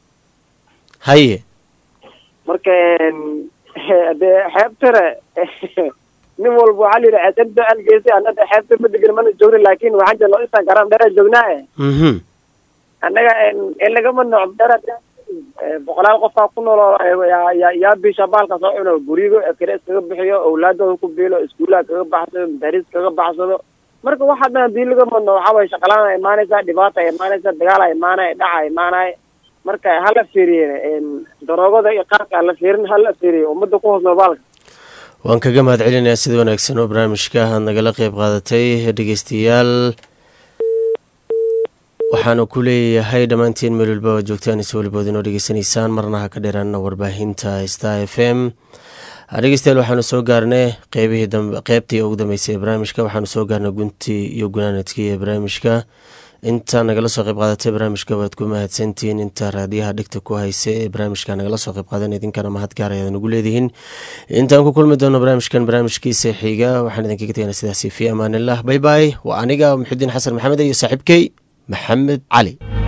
Speaker 2: haye
Speaker 10: marka dee xeebtare nin walba waxaa la yidhi xeebta algeysay anada xeebta ma degan mana joogna laakin waxaan jira loo isaan garan dheera joognaa
Speaker 2: mhm
Speaker 10: annaga in lagama nooc dheera boqolaal qofaa ku nool oo yaa yaa bisha baalka soo cuno guriga kale iskaga bixiyo awlaadooda ku biilo iskuulaha kaga baxsado madaris kaga baxsado marka waxa dhan hadii lagama nooc waxaa waye shaqalaan imaanaysaa dhibaata imaanaysa dagaal imaanaya dhaca imaanaya marka hala fiiriye daroogada iyo qaadka hala fiirin hala fiiriye ummadda ku hoos nool baalka
Speaker 2: waan kaga mahad celinayaa sida wanaagsan oo barnaamijka aad nagala qeyb qaadatay dhegeystayaal waxaanu ku leeyahay dhammaantiin meel walba oo joogtaan is walibood inoo dhegeysanaysaan marna ha ka dheeraana warbaahinta star f m dhegeystayaal waxaanu soo gaarnay qeybihii dambe qeybtii ugu dambeysay ee barnaamijka waxaanu soo gaarnay guntii iyo gunaanadkii ee barnaamijka inta nagala soo qayb qaadatay barnaamijka waad ku mahadsantihiin inta raadiyaha dhegta ku haysa ee barnaamijka nagala soo qayb qaadan idinkana mahad gaar ayaad nagu leedihiin intaan ku kulmi doono barnaamijkan barnaamijkiisa xiga waxaan idinkaga tegana sidaasi fi amaanillah bay bay waa aniga muxudiin xasan maxamed iyo saaxiibkey maxamed cali